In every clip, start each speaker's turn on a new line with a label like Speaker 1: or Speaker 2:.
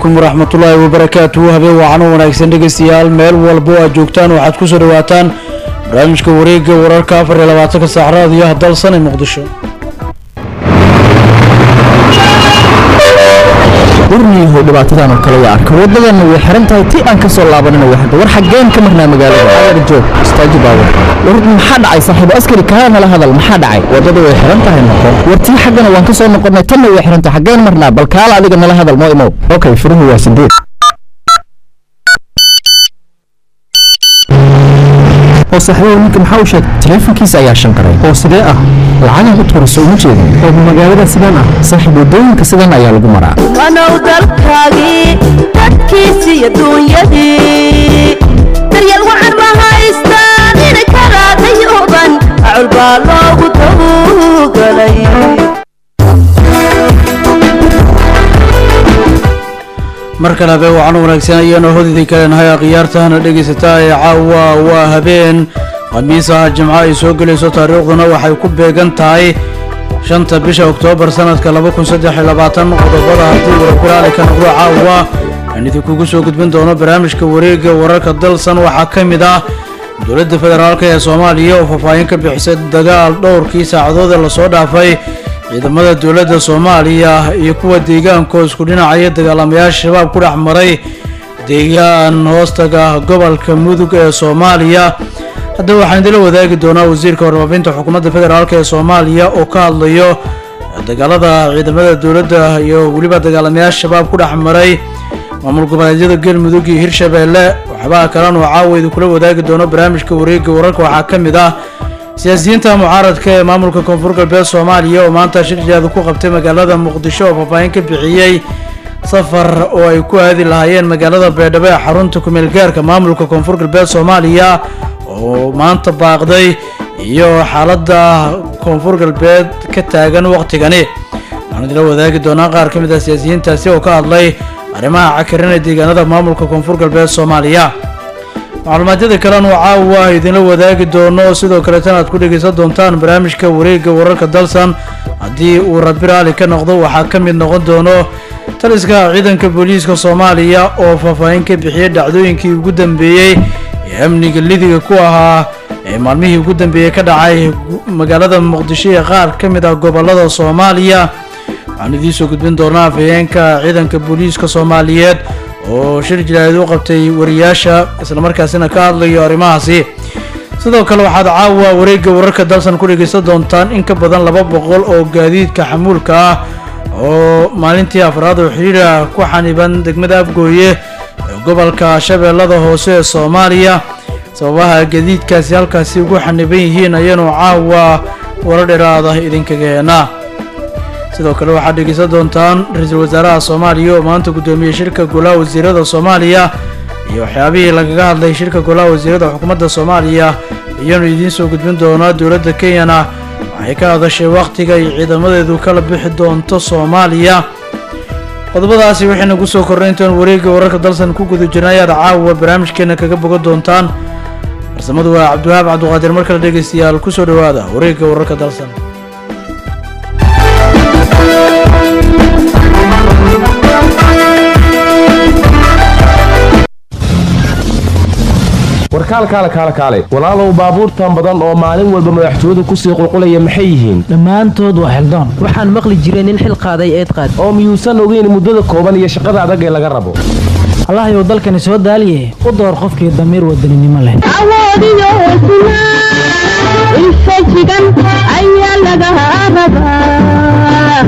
Speaker 1: calaykum waraxmatullaahi wabarakaatuhu habeen waacano wanaagsan dhegeystayaal meel walbo aad joogtaan waxaad ku soo dhawaataan barnaamijka wareegga wararka afar iyo labaatanka saac raadiyaha dalsan ee muqdisho
Speaker 2: warniyahow dhibaatadan oo kale waa arka wadadana way xiran tahay ti aan ka soo laabanina waa hadda war xaggeen ka marnaa magaalada adeer joog istaaji baawar war maxaa dhacay saaxiibo askari kaa nala hadal maxaa dhacay wadada way xiran tahay noqo war tii xaggana waan ka soo noqonnay tanna way xiran tahay xaggeen marnaa bal kaala adiga nala hadal moo imow okay furuhu waa sideed oo saaxiibo ninka maxaa u sheegay taleefankiisa ayaa shanqaray oo sidee ah lacagan u tuurayso uma jeedin oo magaalada sidaan ah saaxiib wadooyinka sidan ayaa lagu maraa
Speaker 3: wanow dalkaagii dadkiisiiyo duunyadii daryeel wacan ma haystaan inay karaadayuban acul baa loogu tawgalay
Speaker 1: mar kale habeen wacan wanaagsan ayaanu hodidii kaleenahay akhyaartahana dhegaysataa ee caawa waa habeen khamiisaha jimco ay soo gelayso taariikhduna waxay ku beegan tahay shanta bisha oktoobar sanadka laba kun saddex iyo labaatan qodobada haddii warabiraali ka noqdo caawa aan idinkugu soo gudbin doono barnaamijka wareegga wararka dalsan waxaa ka mid ah dowladda federaalk ee soomaaliya oo faahfaahin ka bixisay dagaal dhowrkii saacadood ee lasoo dhaafay ciidamada dowladda soomaaliya iyo kuwa deegaanka oo isku dhinacaya dagaalamayaasha shabaab ku dhex maray deegaan hoostaga gobolka mudug ee soomaaliya haddaba waxaan idinla wadaagi doonaa wasiirka warfaafinta xukuumadda federaalk ee soomaaliya oo ka hadlayo dagaalada ciidamada dowladda iyo weliba dagaalamayaasha shabaab ku dhex maray maamul goboleedyada galmudug iyo hirshabeelle waxbaa kalan oo caawa idinkula wadaagi doono barnaamijka wareegga wararka waxaa ka mid ah siyaasiyiinta mucaaradka ee maamulka koonfur galbeed soomaaliya oo maanta shirjeeda ku qabtay magaalada muqdisho oo faahfaahin ka bixiyey safar oo ay ku aadi lahaayeen magaalada beedhabo ee xarunta kumeel gaarka maamulka koonfur galbeed soomaaliya oo maanta baaqday iyo xaaladda koonfur galbeed ka taagan waqtigani waxaan idila wadaagi doonaa qaar ka mid ah siyaasiyiintaasi oo ka hadlay arrimaha cakarin ee deegaanada maamulka koonfur galbeed soomaaliya macluumaadyada kalenu caawa idinla wadaagi doono sidoo kaleetana aad ku dhegaysan doontaan barnaamijka wareegga wararka dalsan haddii uu rabi raali ka noqdo waxaa ka mid noqon doono taliska ciidanka booliiska soomaaliya oo faahfaahin ka bixiyay dhacdooyinkii ugu dambeeyey ee amniga lidiga ku ahaa ee maalmihii ugu dambeeyey ka dhacay magaalada muqdisho ee qaar ka mid ah gobolada soomaaliya waxaan idiinsoo gudbin doonaa afhayeenka ciidanka booliiska soomaaliyeed oo shir jilaaid u qabtay wariyaasha islamarkaasina ka hadlayo arrimahaasi sidoo kale waxaad caawa wareegga wararka dalsan ku dhegaysan doontaan in ka badan laba boqol oo gaadiidka xamuulka ah oo maalintii afraad oo xiriira ku xaniban degmada afgooye ee gobolka shabeellada hoose ee soomaaliya sababaha gaadiidkaasi halkaasi ugu xaniban yihiin ayaanu caawa wara dheeraada idinkaga heenaa sidoo kale waxaad dhegaysan doontaan ra-iisul wasaaraha soomaaliya oo maanta guddoomiyey shirka golaha wasiirada soomaaliya iyo waxyaabihii lagaga hadlay shirka golaha wasiirada xukuumadda soomaaliya ayaanu idiin soo gudbin doonaa dowladda kenyana waxay ka hadashay wakhtiga ay ciidamadeedu kala bixi doonto soomaaliya qodobadaasi waxayna ku soo kornay intaan wareegga wararka dalsan ku guda jirna ayaad caawa barnaamijkeena kaga bogan doontaan farsamadu waa cabdiwahaab cabduqaadir mar kale dhegaystayaal kusoo dhowaada wareegga wararka dalsan
Speaker 4: warkaal kaale kaale kaale walaalow baabuurtan badan oo maalin walba madaxtooyadu kusii qulqulaya maxay yihiin
Speaker 5: dhammaantood waa xildaan waxaan maqli jiray nin xil qaaday eed qaad
Speaker 4: oo miyuusan ogeyn muddada kooban iyo shaqada adag ee laga rabo
Speaker 5: allahayow dalkani soo daaliye u door qofkii damiir wadaninimo leh
Speaker 3: awoodiyo hesnaa infajigan ayaa laga rabaa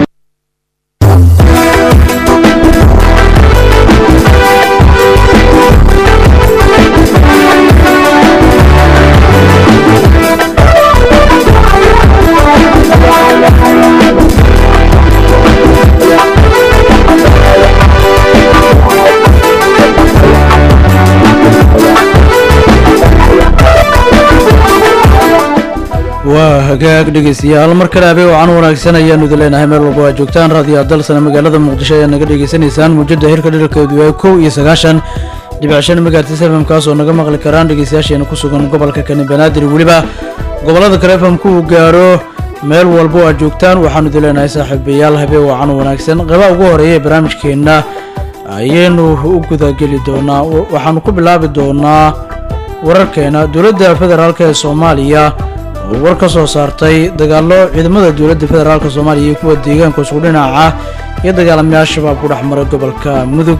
Speaker 1: waa hagaag dhegaystayaal mar kale habeen wacan wanaagsan ayaanu idin leenahay meel walba waa joogtaan raadiyo dalsana magaalada muqdisho ayaa naga dhegaysanaysaan muujada hirka dhirarkeedu waa kow iyo sagaashan dhibic shan megahertz fm kaas oo naga maqli karaan dhegaystayaasheena ku sugan gobolka kani banaadir weliba gobolada kale fmku uu gaaro meel walba oo aad joogtaan waxaanu idin leenahay saaxiibayaal habeen wacan wanaagsan qeybaha ugu horeeya ee barnaamijkeenna ayaynu u gudageli doonaa waxaanu ku bilaabi doonaa wararkeena dowladda federaalk ee soomaaliya oo war ka soo saartay dagaallo ciidamada dowladda federaalk soomaaliya iyo kuwa deegaanka isku dhinaca iyo dagaalamayaal shabaab ku dhex maray gobolka mudug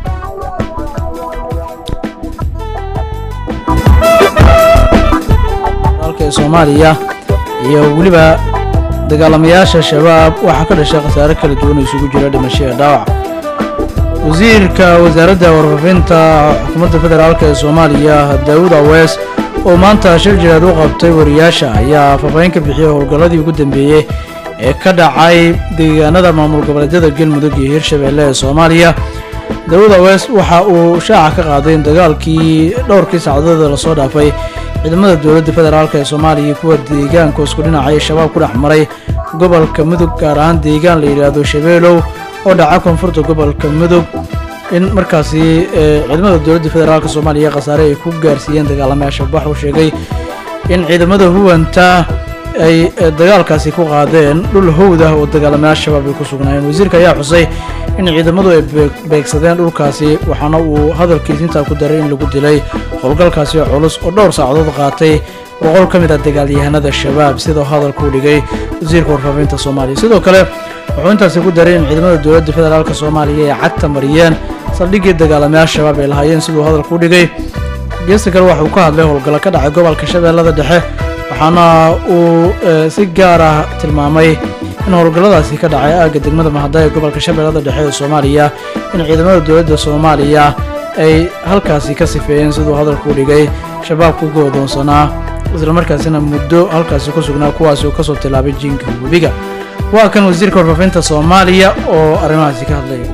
Speaker 1: ee soomaaliya iyo weliba dagaalamayaasha shabaab waxaa ka dhashay khasaare kala duwan oo isugu jira dhimasho iyo dhaawac wasiirka wasaaradda warfaafinta xukuumadda federaalk ee soomaaliya daawud awees oo maanta shir jireed u qabtay wariyaasha ayaa faahfaahin ka bixiyey howlgalladii ugu dambeeyey ee ka dhacay deegaanada maamul goboleedyada galmudug iyo hirshabeelle ee soomaaliya daawud awees waxa uu shaaca ka qaaday in dagaalkii dhowrkii sacdooda lasoo dhaafay ciidamada dowladda federaalk ee soomaaliya iyo kuwa deegaanka isku dhinacay shabaab ku dhex maray gobolka mudug gaar ahaan deegaan la yidhaahdo shabeelow oo dhaca koonfurta gobolka mudug in markaasi ciidamada dowladda federaalk soomaaliya khasaare ay ku gaarsiiyeen dagaalamayaasha bax uu sheegay in ciidamada huwanta ay dagaalkaasi ku qaadeen dhul howd ah oo dagaalamayaal shabaab ay ku sugnaayeen wasiirka ayaa xusay in ciidamadu ay beegsadeen dhulkaasi waxaana uu hadalkiis intaa ku daray in lagu dilay howlgalkaasi culus oo dhowr saacadood qaatay boqol ka mid ah dagaalyahanada shabaab sidoo hadalkuu dhigay wasiirka warfaafinta soomaaliya sidoo kale wuxuu intaasi ku daray in ciidamada dowladda federaalk soomaaliya ay cagta mariyeen saldhiggii dagaalamayaal shabaab ay lahaayeen siduu hadalkuu dhigay geesta kale waxauu ka hadlay howlgallo ka dhacay gobolka shabeellada dhexe waxaana uu si gaar ah tilmaamay in howlgalladaasi ka dhacay aagga degmada mahada ee gobolka shabeellada dhexe ee soomaaliya in ciidamada dowladda soomaaliya ay halkaasi ka sifeeyeen siduu hadalkuu dhigay shabaabku goodoonsanaa islamarkaasina muddo halkaasi ku sugnaa kuwaasi uu kasoo tilaabay jiinka webiga waa kan wasiirka warfaafinta soomaaliya oo arrimahaasi ka hadlaya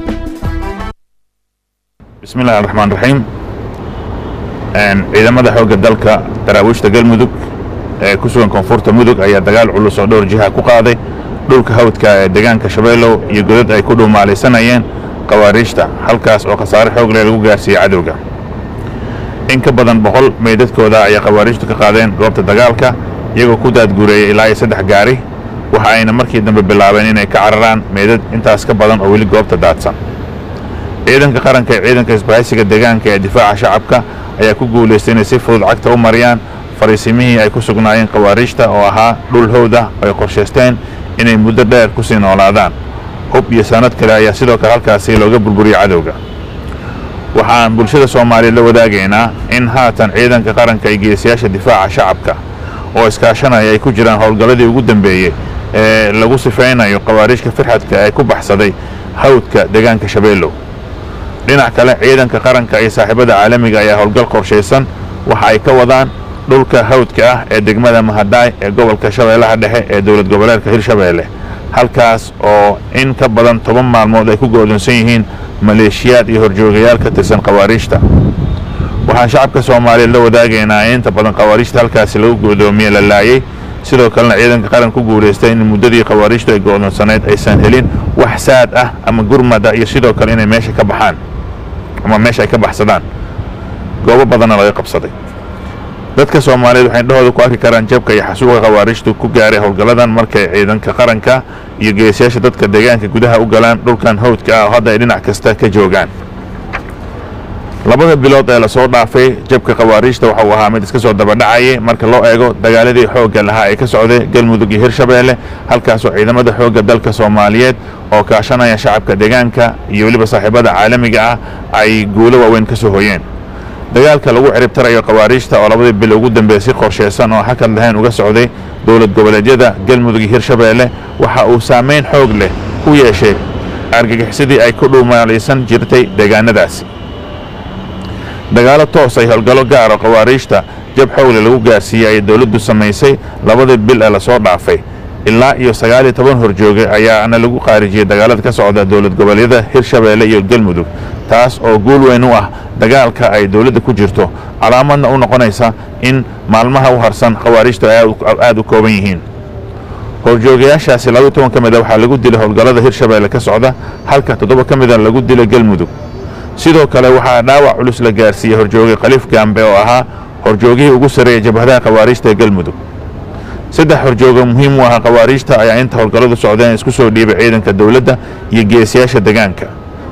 Speaker 6: bismi illahi araxmaan raxiim ciidamada xoogga dalka daraawiishta galmudug ee ku sugan koonfurta mudug ayaa dagaal culus oo dhowr jiha ku qaaday dhulka hawdka ee deegaanka shabeellow iyo godad ay ku dhuumaalaysanayeen khawaariijta halkaas oo khasaare xoog leh lagu gaarsiiyey cadowga in ka badan boqol meydadkooda ayay khawaariijtu ka qaadeen goobta dagaalka iyagoo ku daadguureeyey ilaa iyo saddex gaari waxa ayna markii dambe bilaabeen inay ka cararaan meydad intaas ka badan oo weli goobta daadsan ciidanka qaranka ee ciidanka isbahaysiga deegaanka ee difaaca shacabka ayaa ku guulaystay inay si fudud cagta u mariyaan fariisimihii ay ku sugnaayeen khawaariijta oo ahaa dhul howd ah oo ay qorshaysteen inay muddo dheer ku sii noolaadaan hub iyo sanad kale ayaa sidoo kale halkaasi looga burburiyey cadowga waxaan bulshada soomaaliya la wadaagaynaa in haatan ciidanka qaranka iyo geesiyaasha difaaca shacabka oo iskaashanaya ay ku jiraan howlgalladii ugu dambeeyey ee lagu sifaynayo khawaariijka firxadka ee ku baxsaday hawdka deegaanka shabeellow dhinac kale ciidanka qaranka iyo saaxiibada caalamiga ayaa howlgal qorshaysan waxa ay ka wadaan dhulka hawdka ah ee degmada mahadaay ee gobolka shabeellaha dhexe ee dowlad goboleedka hirshabeelle halkaas oo in ka badan toban maalmood ay ku go'doonsan yihiin maleeshiyaad iyo horjoogayaal ka tirsan khawaariijta waxaan shacabka soomaaliya la wadaagaynaa in inta badan khawaariijta halkaasi lagu go'doomiye la laayey sidoo kalena ciidanka qaran ku guulaystay in muddadii khawaariijtu ay go'doonsanayd aysan helin wax saad ah ama gurmada iyo sidoo kale inay meesha ka baxaan ama meesha ay ka baxsadaan goobo badanna laga qabsaday dadka soomaaliyeed waxay indhahooda ku arki karaan jabka iyo xasuuqa khawaariijtu ku gaaray howlgalladan markay ciidanka qaranka iyo geesiyaasha dadka deegaanka gudaha u galaan dhulkan hawdka ah oo hadda ay dhinac kasta ka joogaan labada bilood ee lasoo dhaafay jabka khawaariijta waxa uu ahaa mid iska soo dabadhacayay marka loo eego dagaaladii xoogga lahaa ee ka socday galmudug iyo hirshabeelle halkaasoo ciidamada xoogga dalka soomaaliyeed oo kaashanaya shacabka deegaanka iyo weliba saaxiibada caalamiga ah ay guulo waaweyn ka soo hoyeen dagaalka lagu ciribtarayo khawaariijta oo labadii bil ugu dambeeyey si qorshaysan oo hakad lahayn uga socday dowlad goboleedyada galmudug iyo hirshabeelle waxa uu saamayn xoog leh ku yeeshay argagixisadii ay ku dhuumaalaysan jirtay deegaanadaasi dagaalo toos ay howlgallo gaaro khawaariijta jab xoogle lagu gaarsiiyey ayay dowladdu samaysay labadii bil ee lasoo dhaafay ilaa iyo sagaal iyo toban horjooge ayaana lagu qaarijiyey dagaalada ka socda dowlad goboleedyada hirshabeelle iyo galmudug taas oo guul weyn u ah dagaalka ay dowladda ku jirto calaamadna u noqonaysa in maalmaha u harsan khawaariijtu ay aad u kooban yihiin horjoogayaashaasi laba toban ka mid a waxaa lagu dilay howlgallada hirshabeelle ka socda halka toddoba ka mida lagu dilay galmudug sidoo kale waxaa dhaawac culus la gaarsiiyey horjooge khaliif gaambe oo ahaa horjoogihii ugu sarreeyay jabhadaha khawaariijta ee galmudug saddex horjooga muhiim u ahaa khawaariijta ayaa inta howlgalladu socdeen isku soo dhiibay ciidanka dowladda iyo geesiyaasha deegaanka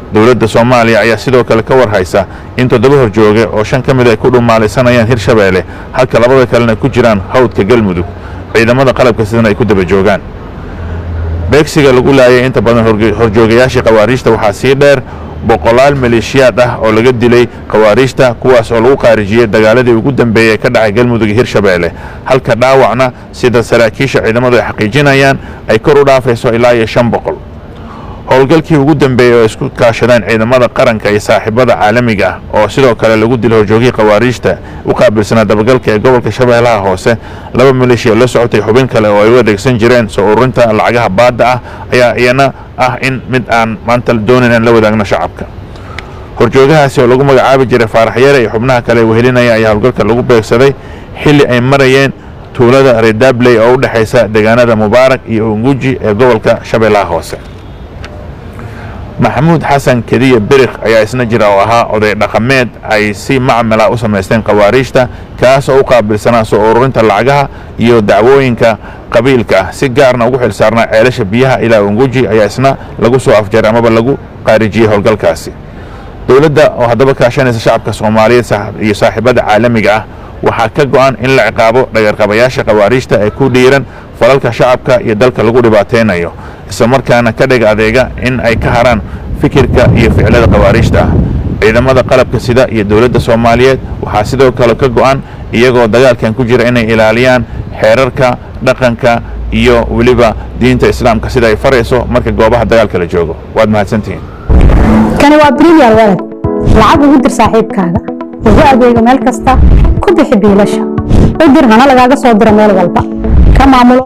Speaker 6: dowladda soomaaliya ayaa sidoo kale ka warhaysa in toddoba horjooge oo shan ka mid ay ku dhumaalaysanayaan hirshabeelle halka labada kalena ku jiraan hawdka galmudug ciidamada qalabka sidana ay ku daba joogaan beegsiga lagu laayay inta badan horjoogayaashii khawaariijta waxaa sii dheer boqolaal maleeshiyaad ah oo laga dilay khawaariijta kuwaas oo lagu qaarijiyey dagaaladii ugu dambeeyey ka dhacay galmudug iyo hirshabeelle halka dhaawacna sida saraakiisha ciidamadu ay xaqiijinayaan ay kor u dhaafayso ilaa iyo shan boqol howlgalkii ugu dambeeyey oo isku kaashadeen ciidamada qaranka iyo saaxiibada caalamiga ah oo sidoo kale lagu dilay horjoogihii khawaariijta u qaabilsanaa dabagalka ee gobolka shabeellaha hoose laba maleeshiya la socotay xubin kale oo ay u adeegsan jireen soo ururinta lacagaha baadda ah ayaa iyana ah in mid aan maanta doonayn aan la wadaagno shacabka horjoogahaasi oo lagu magacaabi jiray faarax yare iyo xubnaha kale wehelinaya ayaa howlgalka lagu beegsaday xilli ay marayeen tuulada redabley oo u dhexaysa deegaanada mubaarak iyo unguji ee gobolka shabeellaha hoose maxamuud xasan kediya birik ayaa isna jira oo ahaa oday dhaqameed ay si macmala u samaysteen khawaariijta kaas oo u qaabilsanaa soo ururinta lacagaha iyo dacwooyinka qabiilka ah si gaarna ugu xil saarnaa ceelasha biyaha ilaa unguji ayaa isna lagu soo afjaray amaba lagu qaarijiyey howlgalkaasi dowladda oo haddaba kaashanaysa shacabka soomaaliyeed iyo saaxiibada caalamiga ah waxaa ka go'an in la ciqaabo dhagarqabayaasha khawaariijta ee ku dhiiran falalka shacabka iyo dalka lagu dhibaataynayo islamarkaana ka dhig adeega in ay ka haraan fikirka iyo ficilada khawaariijta ah ciidamada qalabka sida iyo dowladda soomaaliyeed waxaa sidoo kale ka go'an iyagoo dagaalkan ku jira inay ilaaliyaan xeerarka dhaqanka iyo weliba diinta islaamka sida ay farayso marka goobaha dagaalka la joogo waad mahadsantihiin
Speaker 7: kani waa bremiyer walad lacag ugu dir saaxiibkaaga ugu adeego meel kasta ku bixi biilasha u dir hana lagaaga soo diro meel walba ka maamulo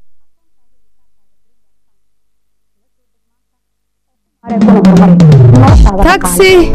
Speaker 3: taxi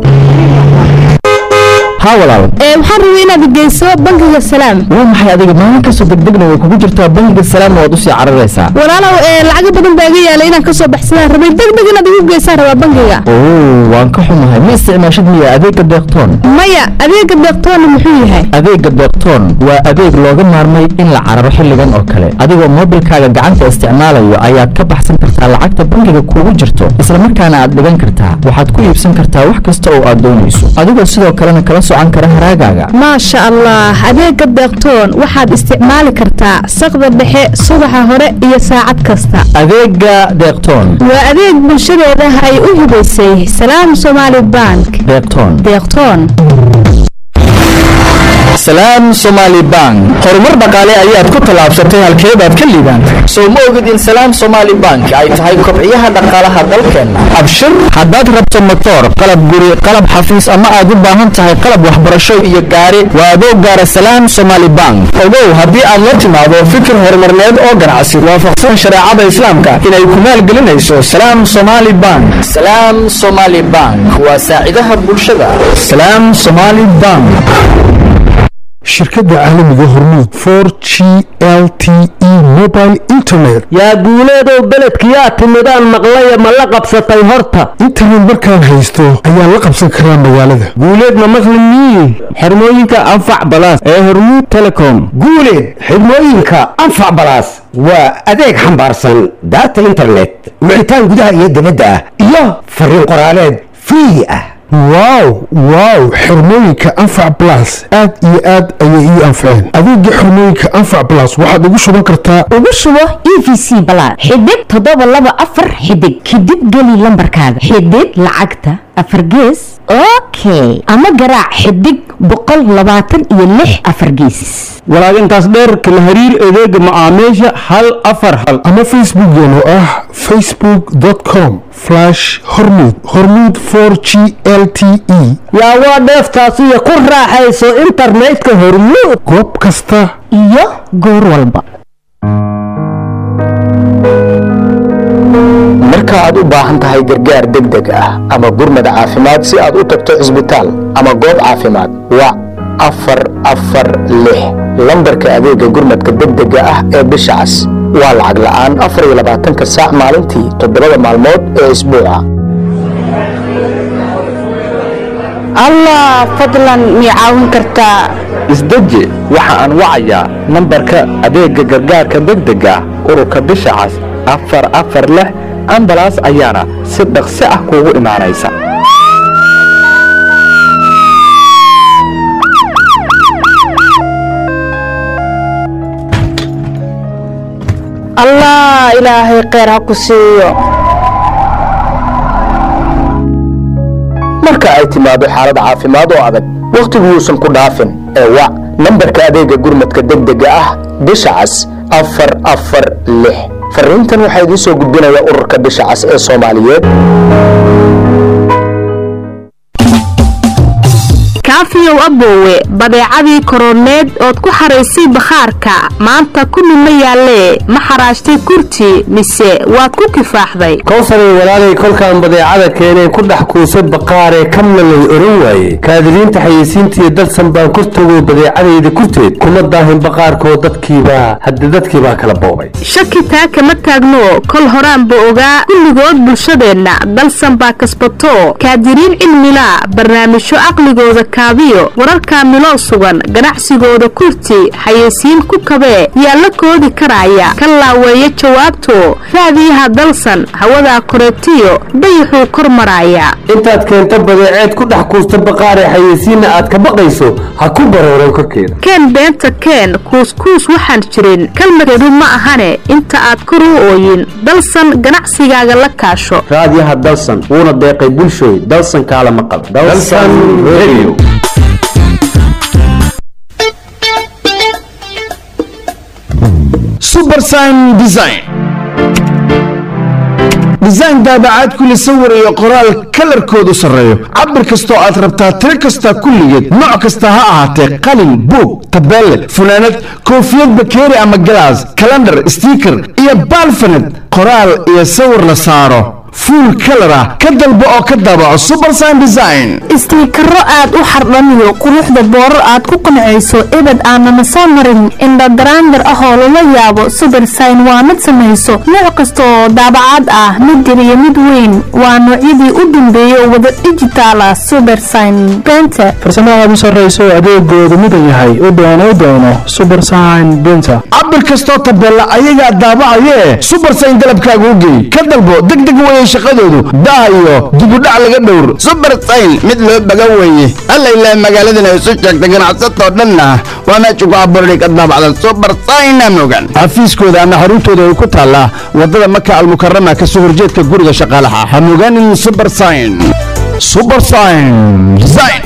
Speaker 2: haa walaal
Speaker 3: ee waxaan rabay inaad geyso bangiga salaam
Speaker 2: waa maxay adiga maalin kastoo degdegna way kugu jirtaa bangiga salaam waad usii cararaysaa
Speaker 3: walaalow ee lacago badan baa iga yaalay inaan kasoo baxsadaan rabay degdeg inaad igu geysaan rabaa bangiga
Speaker 2: oo waan ka xumahay ma isticmaashid miya adeegga deeqtoon
Speaker 3: maya adeega deeqtoona muxuu yahay
Speaker 2: adeegga deeqtoon waa adeeg looga maarmay in la cararo xilligan oo kale adigoo moobilkaaga gacanta isticmaalayo ayaad ka baxsan kartaa lacagta bangiga kugu jirto islamarkaana aad dhigan kartaa waxaad ku iibsan kartaa wax kasta oo aad doonayso adigoo sidoo kalena kala socan kara haraagaaga
Speaker 3: maasha allah adeega deeqtoon waxaad isticmaali kartaa saqda dhexe subaxa hore iyo saacad kasta
Speaker 2: adeegga deeqtoon
Speaker 3: waa adeeg bulshadeeda ay u hibaysay salaam somaali bank
Speaker 2: deeqtoon
Speaker 3: deeqtoon
Speaker 2: salaam somaali bank horumar dhaqaale ayaad ku tallaabsatay halkeebaad ka liibaantay soo ma ogid in salaam somaali bank ay tahay kobciyaha dhaqaalaha dalkeenna abshir haddaad rabto motoor qalab guri qalab xafiis ama aad u baahan tahay qalab waxbarasho iyo gaari waa adoo gaara salaam somaali bank ogow haddii aad la timaado fikir horumarneed oo ganacsi waafaqsan shareecada islaamka inay ku maalgelinayso salaam somaali bank salaam somaali bank waa saacidaha bulshada salaam somaali bank
Speaker 8: shirkadda caalamiga hormuud for g l t e mobile internet
Speaker 9: yaa guuleedow beledkiyaa timidaan maqlaya ma la qabsatay horta
Speaker 8: internet markaan haysto ayaan la qabsan karaa magaalada
Speaker 9: guuleed ma maqli mii xirmooyinka anfac balaas ee hormuud telecom
Speaker 10: guuleed xidhmooyinka anfac balaas waa adeeg xambaarsan daata internet wicitaan gudaha iyo dibadda ah iyo fariin qoraaleed free ah
Speaker 8: wow wow xirmooyinka anfac blas aad iyo aad ayay ii anfaceen adeega xirmooyinka anfac blas waxaad ugu shuban kartaa
Speaker 11: ugu shubo e v c balaad xidig toddoba laba afar xidig xidig geli lambarkaaga xidig lacagta afar gees okay ama garaac xidig boqol labaatan iyo lix afar geesis
Speaker 9: walaag intaas dheer kala hariir adeega macaamiisha hal afar hal
Speaker 8: ama facebookeen oo ah facebook com hormud hormud for g l t e
Speaker 9: yaa waa dheeftaasiyo ku raaxayso internetka hormuud
Speaker 8: goob kasta
Speaker 11: iyo goor walba
Speaker 2: marka aad u baahan tahay gargaar degdeg ah ama gurmad caafimaad si aad u tagto cisbitaal ama goob caafimaad wac afar afar lix lambarka adeega gurmadka degdega ah ee bisha cas waa lacag la'aan afar iyo labaatanka saac maalintii toddobada maalmood ee isbuuca
Speaker 11: allah fadlan mii caawin kartaa
Speaker 2: isdeji waxa aan wacayaa nambarka adeega gargaarka degdega ah ururka bisha cas afar afar lix ambalaas ayaana si dhaqsi ah kuugu imaanaysa
Speaker 3: allah ilaahay kheyr ha ku siiyo
Speaker 2: marka ay timaado xaalad caafimaad oo adag wakhtigu yuusan ku dhaafin ee wac nambarka adeega gurmadka degdega ah bisha cas afar afar lix fariintan waxaa idiin soo gudbinaya ururka bisha cas ee soomaaliyeed
Speaker 3: kaafiyow aboowe badeecadii koroneed ood ku xaraysay bakhaarka maanta kulli ma yaallee ma xaraashtay kurti mise waad ku kifaaxday
Speaker 12: kowsaray walaalay kolkaan badeecada keeneen ku dhex kuusay baqaaree kamna lay oran waaye kaadiriinta xayeysiintiiyo dalsan baan kortagoo badeecadayda kurteed kuma daahin baqaarkoo dadkiibaa hadde dadkiibaa kala boobay
Speaker 3: shaki taa kama taagno kol horaanba ogaa kulligood bulshadeenna dalsan baa kasbato kaadiriin cilmila barnaamijyo caqligooda kaabiyo wararka miloo sugan ganacsigooda kurti xayeysiin ku kabee yaa la koodi karaya ka laaweeya jawaabto raadiyaha dalsan hawadaa koreetiyo dayaxuu kor maraaya
Speaker 12: intaad keenta badeeceed ku dhex kuusta baqaaree xayeysiinna aad ka baqayso ha ku barooran korkeeda
Speaker 3: keen beenta keen kuuskuus waxaan jirin kalmadkeedu ma ahane inta aad kor u ooyin dalsan ganacsigaaga la kaasho
Speaker 9: raadiyaha dalsan wuuna deeqay bulshooy dalsan kaala maqal
Speaker 12: Dalsan Radio.
Speaker 13: subersign design design daabacaad kule sawir iyo qoraal kalarkoodu sarreeyo cabir kastoo aad rabtaa tiro kasta kulligeed nooc kasta ha ahaatee qalin buug tabeelle funaanad koofiyad bakeeri ama galaas kalandhar stiiker iyo baalfaned qoraal iyo sawir la saaro fuul kalar ah ka dalbo oo ka daabaco subersign design
Speaker 3: istiikaro aad u xardhaniyo quruxda boorar aad ku qancayso ebed aanana soo marin indhadaraandar ah oo lala yaabo subersign waa mid samayso nooc kasta oo daabacaad ah mid yar iyo mid weyn waa noocyadii u dambeeyay oo wada dijitaala subersign brenter
Speaker 14: farsamada aad u sarrayso adeegoodu mudan yahay u doono u doono subersign brinter
Speaker 13: cabir kastoo tabeella ayagaa daabacayee subersign dalabkaaga u geey ka dalbo deg deg weeye shaqadoodu daa iyo dibudhac laga dhowr
Speaker 15: subersign mid loo baga weeye alla ilaa magaaladana isu sheegta ganacsatoo dhanna waa meesha ku abuurday ka daabacda subersigna mogan
Speaker 13: xafiiskooda ama xaruntooda ay ku taallaa wadada maka almukarama ka soo horjeedka guriga shaqaalaha ha mogaanin subersign subersign design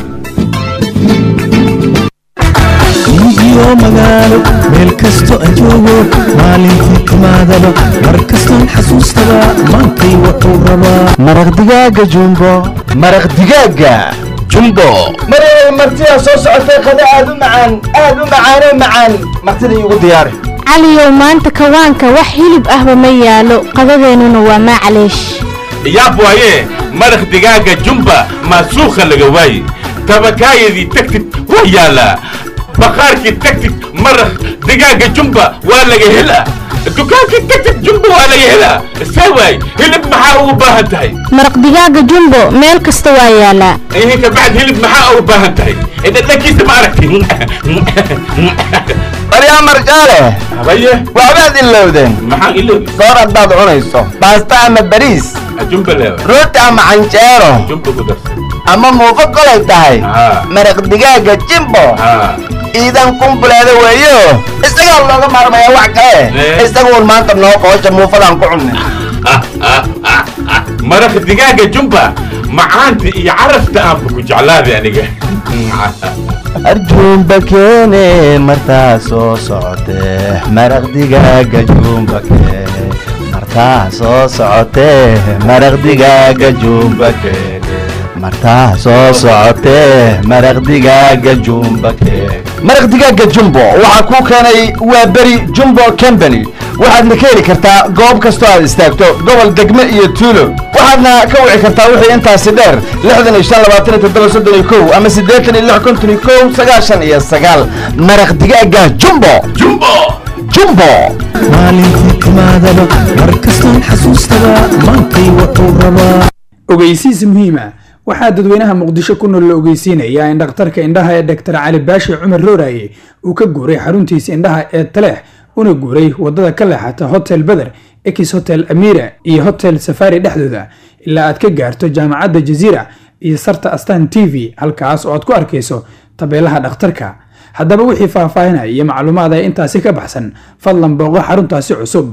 Speaker 16: iyo magaalo meel kasto aan joogo maalintii timaadaba mar kastoon xasuustaba maantay wuxuu rabaa
Speaker 13: maraq digaaga jumbo maraq digaaga jumbo
Speaker 2: maryaday martidaa soo socotay qada aad u macaan aad u macaanoo macaan martida iigu diyaari
Speaker 17: caliyow maanta kawaanka wax hilib ahba ma yaalo qadadeennuna waa macleesh
Speaker 18: yaab waaye maraq digaaga jumba maasuukha laga waaye tabakaayadii tagtid waa yaalaa baqaarkii tagtid maraq digaaga jumba waa laga helaa dukaankii tagtid jumba waa laga helaa see waay hilib maxaa ugu baahan tahay
Speaker 17: maraq digaaga jumbo meel kasta waa yaalaa
Speaker 18: ihinka bacd hilib maxaa ugu baahan tahay dhadhankiisa ma aragti
Speaker 15: baryaa marjaale
Speaker 18: habaye
Speaker 15: waxbaad ilowdeen
Speaker 18: maxaan ilowday
Speaker 15: soor haddaad cunayso baasta ama bariis
Speaker 18: jumba leewa
Speaker 15: rooti ama canjeero
Speaker 18: jumba ku darsan
Speaker 15: ama muufo kolay tahay maraq digaaga jimbo iidan kumbuleeda weeyo isagaa looga maarmaya wax kale isaguun maanta noo qoosha muufadaan ku cunnay
Speaker 18: maraq digaaga jumba macaanta iyo carafta aanba ku jeclaaday aniga
Speaker 15: arjuumba keene martaa soo socotee maraq digaaga juumba keene martaa soo socotee maraq digaaga juumba keene martaa soo socotee maraq digaaga juumba keene
Speaker 13: maraq digaaga jumbo waxaa kuu keenay waa beri jumbo company waxaadna ka heli kartaa goob kastoo aad istaagto gobol degme iyo tuulo waxaadna ka wici kartaa wixii intaasi dheer lixdan iyo shan labaatan iyo toddoba soddon iyo kow ama siddeetan iyo lix konton iyo kow sagaashan iyo sagaal maraq digaaga jumbo
Speaker 18: jumbo
Speaker 13: jumbo
Speaker 16: maalintii timaadaba mar kastoon xasuustaba maantay wuxuu rabaa
Speaker 19: ogeysiis muhiima waxaa dadweynaha muqdisho ku nool la ogeysiinayaa in dhakhtarka indhaha ee dr cali baashi cumar rooraye uu ka guuray xaruntiisa indhaha ee taleex una guuray wadada ka leexata hotel beder ex hotel amira iyo hotel safari dhexdooda ilaa aad ka gaarto jaamacadda jaziira iyo sarta astan t v halkaas oo aad ku arkayso tabeelaha dhakhtarka haddaba wixii faahfaahinaya iyo macluumaad ay intaasi ka baxsan fadlan booqo xaruntaasi cusub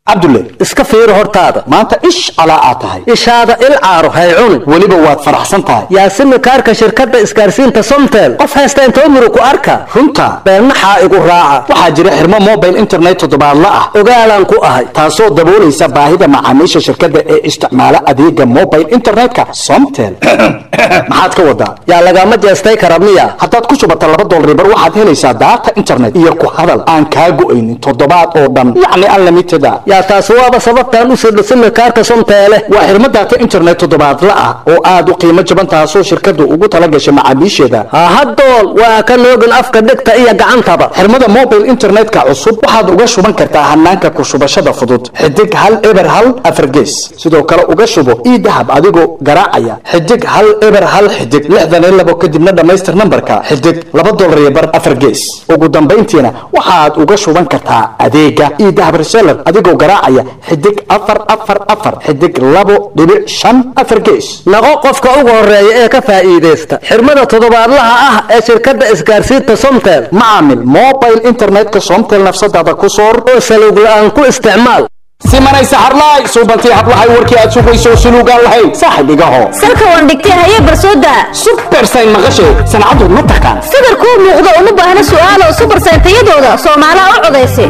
Speaker 20: cabdulle iska fiiri hortaada maanta ish calaa aad tahay ishaada il caaro hay cun weliba waad faraxsan tahay yaasimi kaarka shirkadda isgaarsiinta somtel qof haysta intoo muru ku arka runta beennaxaa igu raaca waxaa jira xirmo mobile internet toddobaadla ah ogaalaan ku ahay taasoo daboolaysa baahida macaamiisha shirkadda ee isticmaala adeega mobile internetka somtel maxaad ka wadaa yaa lagama jeestay kara miya haddaad ku shubata laba dolar bar waxaad helaysaa daata internet iyo ku hadal aan kaa go'aynin toddobaad oo dhan yacni unlimited ah yaa taas waaba sababtaan u sidho simikaarka somteele waa xirmo daata internet toddobaadla ah oo aad u qiimo jaban taasoo shirkaddu ugu tala gashay macaamiisheeda hahadool waa ka noogin afka dhegta iyo gacantaba xirmada mobile internetka cusub waxaad uga shuban kartaa hanaanka ku shubashada fudud xidig hal eber hal afargees sidoo kale uga shubo ii dahab adigoo garaacaya xidig hal eber hal xidig lixdan iyo labo kadibna dhammaystir nambarka xidig laba dolar iyo bar afar gees ugu dambayntiina waxaad uga shuban kartaa adeega ii dahab reseller adigoo garaacaya xidig afar afar afar xidig labo dhibic shan afar gees naqo qofka ugu horeeya ee ka faa'iidaysta xirmada toddobaadlaha ah ee shirkadda isgaarsiinta somtel macaamil mobile internetka somtel nafsadaada ku soor oo saluug la'aan ku isticmaal simanay saxarlaay suubantii hablahay warkii aad sugayso suluugaan lahayn saaxib igaho
Speaker 11: salka waan dhigtay haye barsooda
Speaker 20: supersayn maqashay sancadu ma taqaan
Speaker 11: sawir kuu muuqda uma baahna su'aalo subarsayn tayadooda soomaalaha u codaysay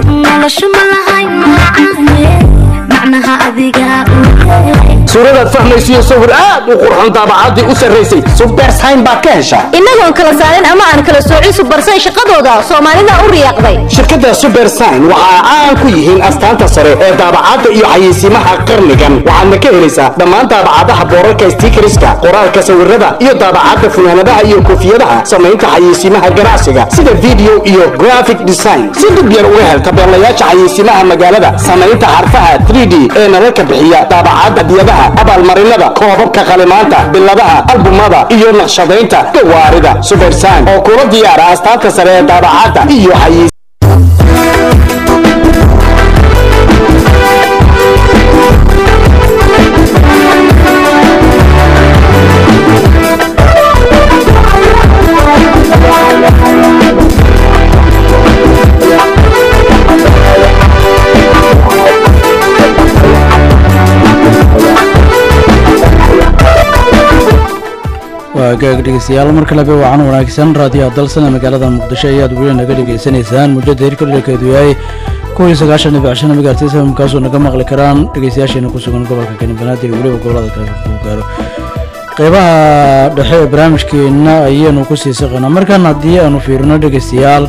Speaker 20: suuradaad fahmaysiyo sawir aad u qurxoon daabacaddii u sarraysay supersayn baad ka heshaa
Speaker 11: innagoon kala saarin ama aan kala soocin subarsayn shaqadooda soomaalida u riyaaqday
Speaker 20: shirkadda supersign waxa ay caan ku yihiin astaanta sare ee daabacadda iyo xayeysiimaha qarnigan waxaadna ka helaysaa dhammaan daabacadaha boorarka stiikariska qoraalka sawirada iyo daabacadda funaanadaha iyo koofiyadaha samaynta xayeysiimaha ganacsiga sida video iyo graphic design si dib yar uga hel tabeelayaasha xayeysiimaha magaalada samaynta xarfaha 3d ee nalalka bixiya daabacadda diyadaha abaalmarinada koobabka qalimaanta biladaha albumada iyo naqshadaynta gawaarida supersign oo kula diyaara astaanta sare ee daabacadda iyo xayeysiimaha
Speaker 1: waa gaag dhegeystayaal mar kaleba wacan wanaagsan raadiyaha dalsan ee magaalada muqdisho ayaad weli naga dhegeysanaysaan muujada hirka dherkeedu yahay kuwii sagaashan dhibic shan megahertz kaasoo naga maqli karaan dhegeystayaasheena ku sugan gobolka kani banaadir iyo weliba gobolada kale kuu gaaro qeybaha dhexe ee barnaamijkeena ayaynu ku sii saqaynaa markan haddii aanu fiirino dhegeystayaal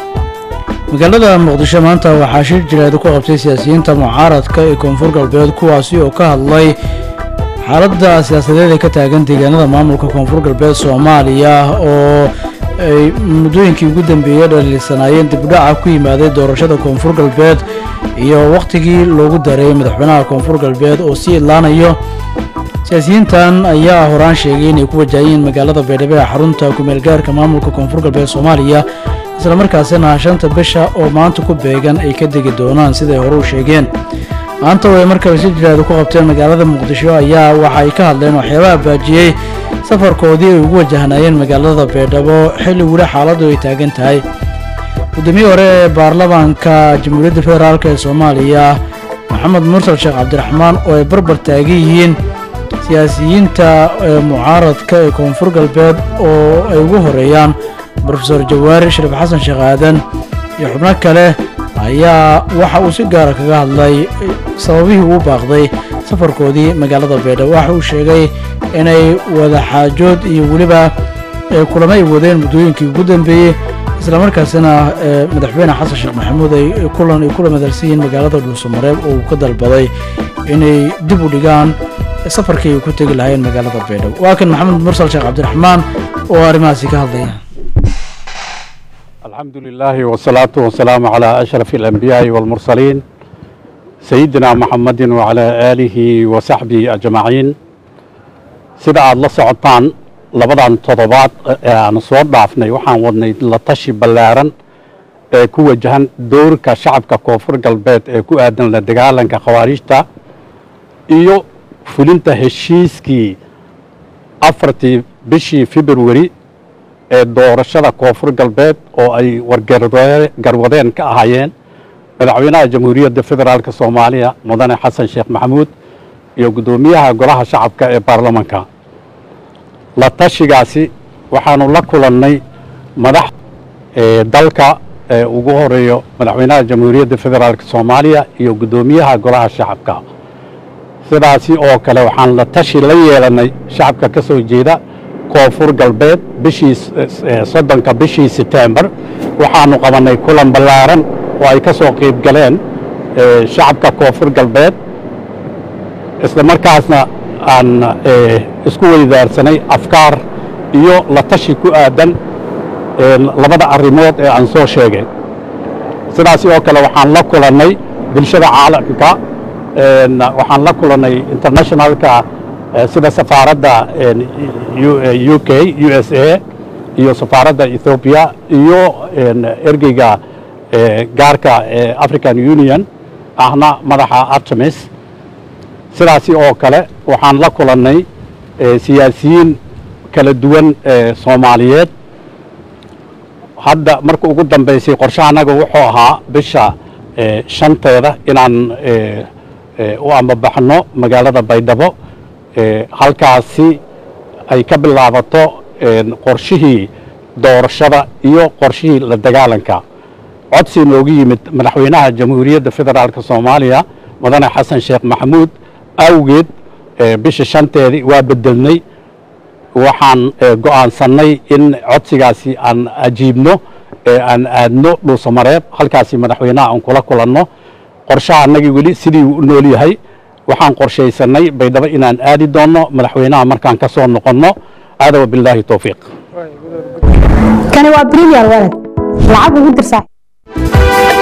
Speaker 1: magaalada muqdisho maanta waxaa shir jireed ku qabtay siyaasiyiinta mucaaradka ee koonfur galbeed kuwaasi oo ka hadlay xaaladda siyaasadeed ee ka taagan deegaanada maamulka koonfur galbeed soomaaliya oo ay muddooyinkii ugu dambeeyey dhaliilsanaayeen dibdhaca ku yimaaday doorashada koonfur galbeed iyo wakhtigii loogu dareeyay madaxweynaha koonfur galbeed oo sii idlaanayo siyaasiyiintan ayaa horaan sheegay inay ku wajahayiin magaalada baydhabo ee xarunta kumeelgaarka maamulka koonfur galbeed soomaaliya islamarkaasina shanta bisha oo maanta ku beegan ay ka degi doonaan siday hore u sheegeen maanta oo ay markaba si jiraada ku qabteen magaalada muqdisho ayaa waxa ay ka hadleen waxyaabaha baajiyey safarkoodii ay ugu wajahnaayeen magaalada baydhabo xilli weli xaaladdu ay taagan tahay guddoomiyihii hore ee baarlamaanka jamhuuriyadda federaalk ee soomaaliya maxamed mursal sheekh cabdiraxmaan oo ay barbar taagan yihiin siyaasiyiinta ee mucaaradka ee koonfur galbeed oo ay ugu horeeyaan brofesor jawaari shariif xasan sheekh aadan iyo xubno kale ayaa waxa uu si gaara kaga hadlay sababihii uu baaqday safarkoodii magaalada baydhabo waxa uu sheegay inay wadaxaajood iyo weliba kulamo ay wadeen muddooyinkii ugu dambeeyey islamarkaasina madaxweyne xasan sheekh maxamuud ay kulan ay kula madalsan yihiin magaalada dhuusamareeb oo uu ka dalbaday inay dib u dhigaan safarkii ay ku tegi lahaayeen magaalada baydhabo waa kan maxamed mursal sheekh cabdiraxmaan oo arrimahaasi ka hadlaya
Speaker 21: الحمد لله والصلاة والسلام على أشرف الأنبياء والمرسلين سيدنا محمد وعلى آله وصحبه أجمعين سيدا الله سعطان لبدان تضبات أنا صور ضعفنا وحان ودني لطشي بلارن ku wajahan doorka shacabka koonfur galbeed ee ku aadan la dagaalanka khawaarijta iyo fulinta heshiiskii afartii bishii februari ee doorashada koonfur galbeed oo ay wargarwadeen ka ahaayeen madaxweynaha jamhuuriyadda federaalk soomaaliya mudane xasan sheekh maxamuud iyo guddoomiyaha golaha shacabka ee baarlamanka la tashigaasi waxaanu la kulannay madax dalka ugu horeeyo madaxweynaha jamhuuriyadda federaalk soomaaliya iyo guddoomiyaha golaha shacabka sidaasi oo kale waxaan la tashi la yeelannay shacabka ka soo jeeda koonfur galbeed bishii soddonka bishii setembar waxaanu qabannay kulan ballaaran oo ay ka soo qayb galeen shacabka koonfur galbeed isla markaasna aan isku weydaarsanay afkaar iyo la tashi ku aadan labada arrimood ee aan soo sheegay sidaasi oo kale waxaan la kulannay bulshada caalamka waxaan la kulannay internationalka sida safaaradda u k u s a iyo safaaradda ethoobiya iyo ergeyga gaarka ee african union ahna madaxa artemis sidaasi oo kale waxaan la kulannay siyaasiyiin kala duwan soomaaliyeed hadda marka ugu dambaysay qorshe annaga wuxuu ahaa bisha shanteeda inaan u ambabaxno magaalada baydhabo halkaasi ay ka bilaabato qorshihii doorashada iyo qorshihii la dagaalanka codsi noogu yimid madaxweynaha jamhuuriyadda federaalk soomaaliya mudane xasan sheekh maxamuud awgeed bisha shanteedii waa bedelnay waxaan go'aansannay in codsigaasi aan ajiibno aan aadno dhuusamareeb halkaasi madaxweynaha aan kula kulanno qorshaha annagii weli sidii uu u nool yahay waxaan qorshaysanay baydhabo inaan aadi doonno madaxweynaha markaan ka soo noqonno aada wabilaahi towfiiq
Speaker 7: kani waa premier walad lacag ugu dir saaxiib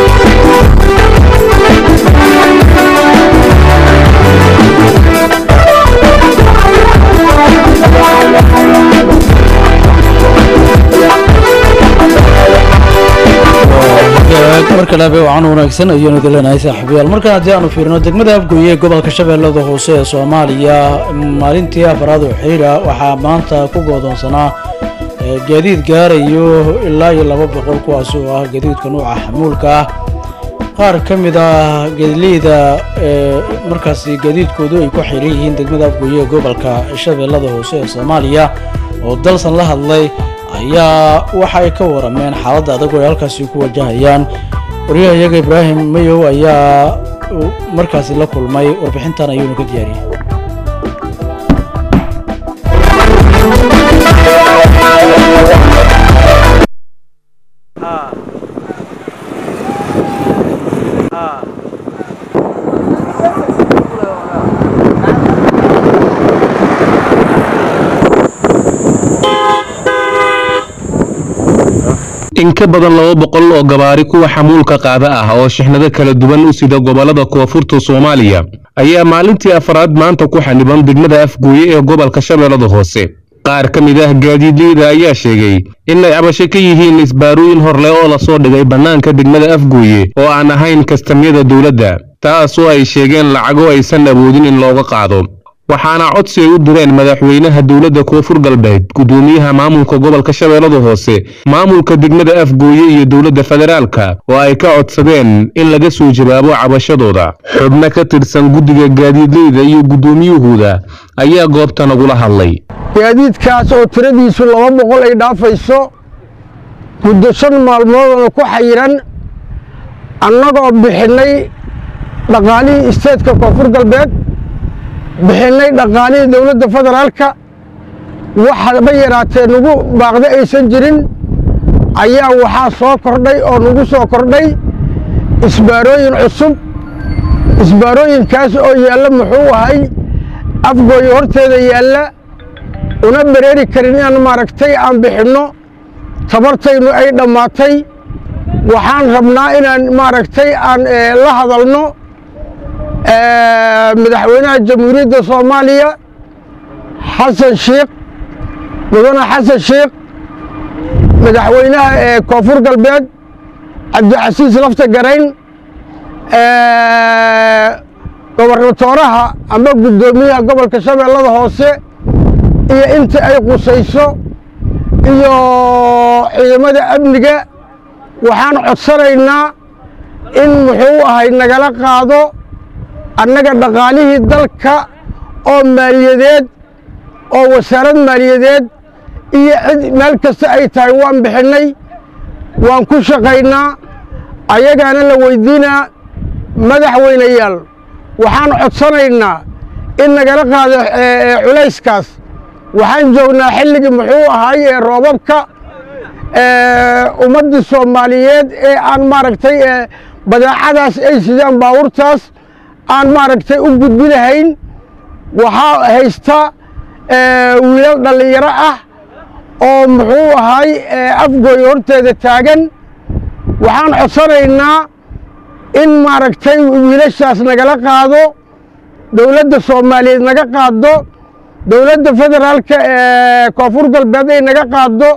Speaker 1: markale habe wacan wanaagsan ayaanu idin leenahay saaxiibayaal markan haddii aanu fiirino degmada afgooye ee gobolka shabeellada hoose ee soomaaliya maalintii afaraad oo xiriira waxaa maanta ku goodoonsanaa gaadiid gaarayo ilaa iyo laba boqol kuwaasi oo ah gaadiidka nuuca xamuulka ah qaar ka mid ah geedleyda ee markaasi gaadiidkoodu ay ku xiran yihiin degmada afgooye ee gobolka shabeellada hoose ee soomaaliya oo dalsan la hadlay ayaa waxa ay ka warameen xaaladda adag oo ay halkaasi ku wajahayaan waryaha iyaga ibraahim mayow ayaa markaasi la kulmay warbixintan ayuuna ka diyaariyey
Speaker 4: in ka badan laba boqol oo gabaari kuwa xamuulka qaada ah oo shixnado kala duwan u sida gobollada koonfurta soomaaliya ayaa maalintii afraad maanta ku xaniban degmada afgooye ee gobolka shabeellada hoose qaar ka mid ah gaadiidleyda ayaa sheegay inay cabasho ka yihiin isbaarooyin horleh oo lasoo dhigay bannaanka degmada afgooye oo aan ahayn kastamyada dowladda taasoo ay sheegeen lacago aysan awoodin in looga qaado waxaana codsi ay u direen madaxweynaha dowladda koonfur galbeed guddoomiyaha maamulka gobolka shabeellada hoose maamulka degmada afgooye iyo dowladda federaalka oo ay ka codsadeen in laga soo jawaabo cabashadooda xubno ka tirsan guddiga gaadiidleyda iyo guddoomiyahooda ayaa goobta nagula hadlay
Speaker 22: gaadiidkaas oo tiradiisu laba boqol ay dhaafayso muddo shan maalmoodona ku xayiran annagoo bixinnay dhaqaalihii isteedka koonfur galbeed bixinnay dhaqaalihii dowladda federaalka waxaba yaraatee nagu baaqda aysan jirin ayaa waxaa soo kordhay oo nagu soo kordhay isbaarooyin cusub isbaarooyinkaas oo yaalla muxuu ahay afgooyo horteeda yaalla una bereeri karin inaan maaragtay aan bixinno tabartaynu ay dhammaatay waxaan rabnaa inaan maaragtay aan la hadalno madaxweynaha jamhuuriyadda soomaaliya xasan sheikh mudane xasan sheikh madaxweynaha koonfur galbeed cabdicasiis lafta garayn gobernatooraha ama guddoomiyaha gobolka shabeellada hoose iyo inta ay qusayso iyo ciidamada amniga waxaan codsanaynaa in muxuu ahay nagala qaado annaga dhaqaalihii dalka oo maaliyadeed oo wasaarad maaliyadeed iyo cid meel kasta ay tahay waan bixinnay waan ku shaqaynaa ayagaana la weydiinaa madaxweynayaal waxaan codsanaynaa in nagala qaado culayskaas waxaan joognaa xilligii muxuu ahay ee roobabka ummaddii soomaaliyeed ee aan maaragtay badeecadaas ay sidaan baabuurtaas aan maaragtay u gudbi lahayn waxaa haysta wiilal dhallinyaro ah oo muxuu ahay afgooy horteeda taagan waxaan codsanaynaa in maaragtay wiilashaas nagala qaado dowladda soomaaliyeed naga qaado dowladda federaalka ee koonfur galbeed ay naga qaado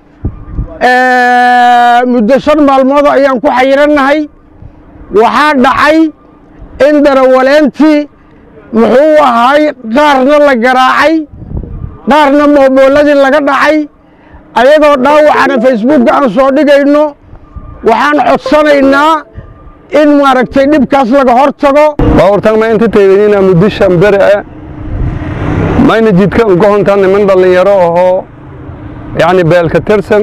Speaker 22: muddo shan maalmood ayaan ku xayirannahay waxaa dhacay in darawaleentii muxuu ahay qaarna la garaacay qaarna mooboolladii laga dhacay ayagoo dhaawacana facebookka aan soo dhigayno waxaan codsanaynaa in maaragtay dhibkaas laga hor tago
Speaker 5: baawartan ma inta teeganina muddishan bere ah mayna jidka ugohontaa niman dhallinyaro ahoo yacni beelka tirsan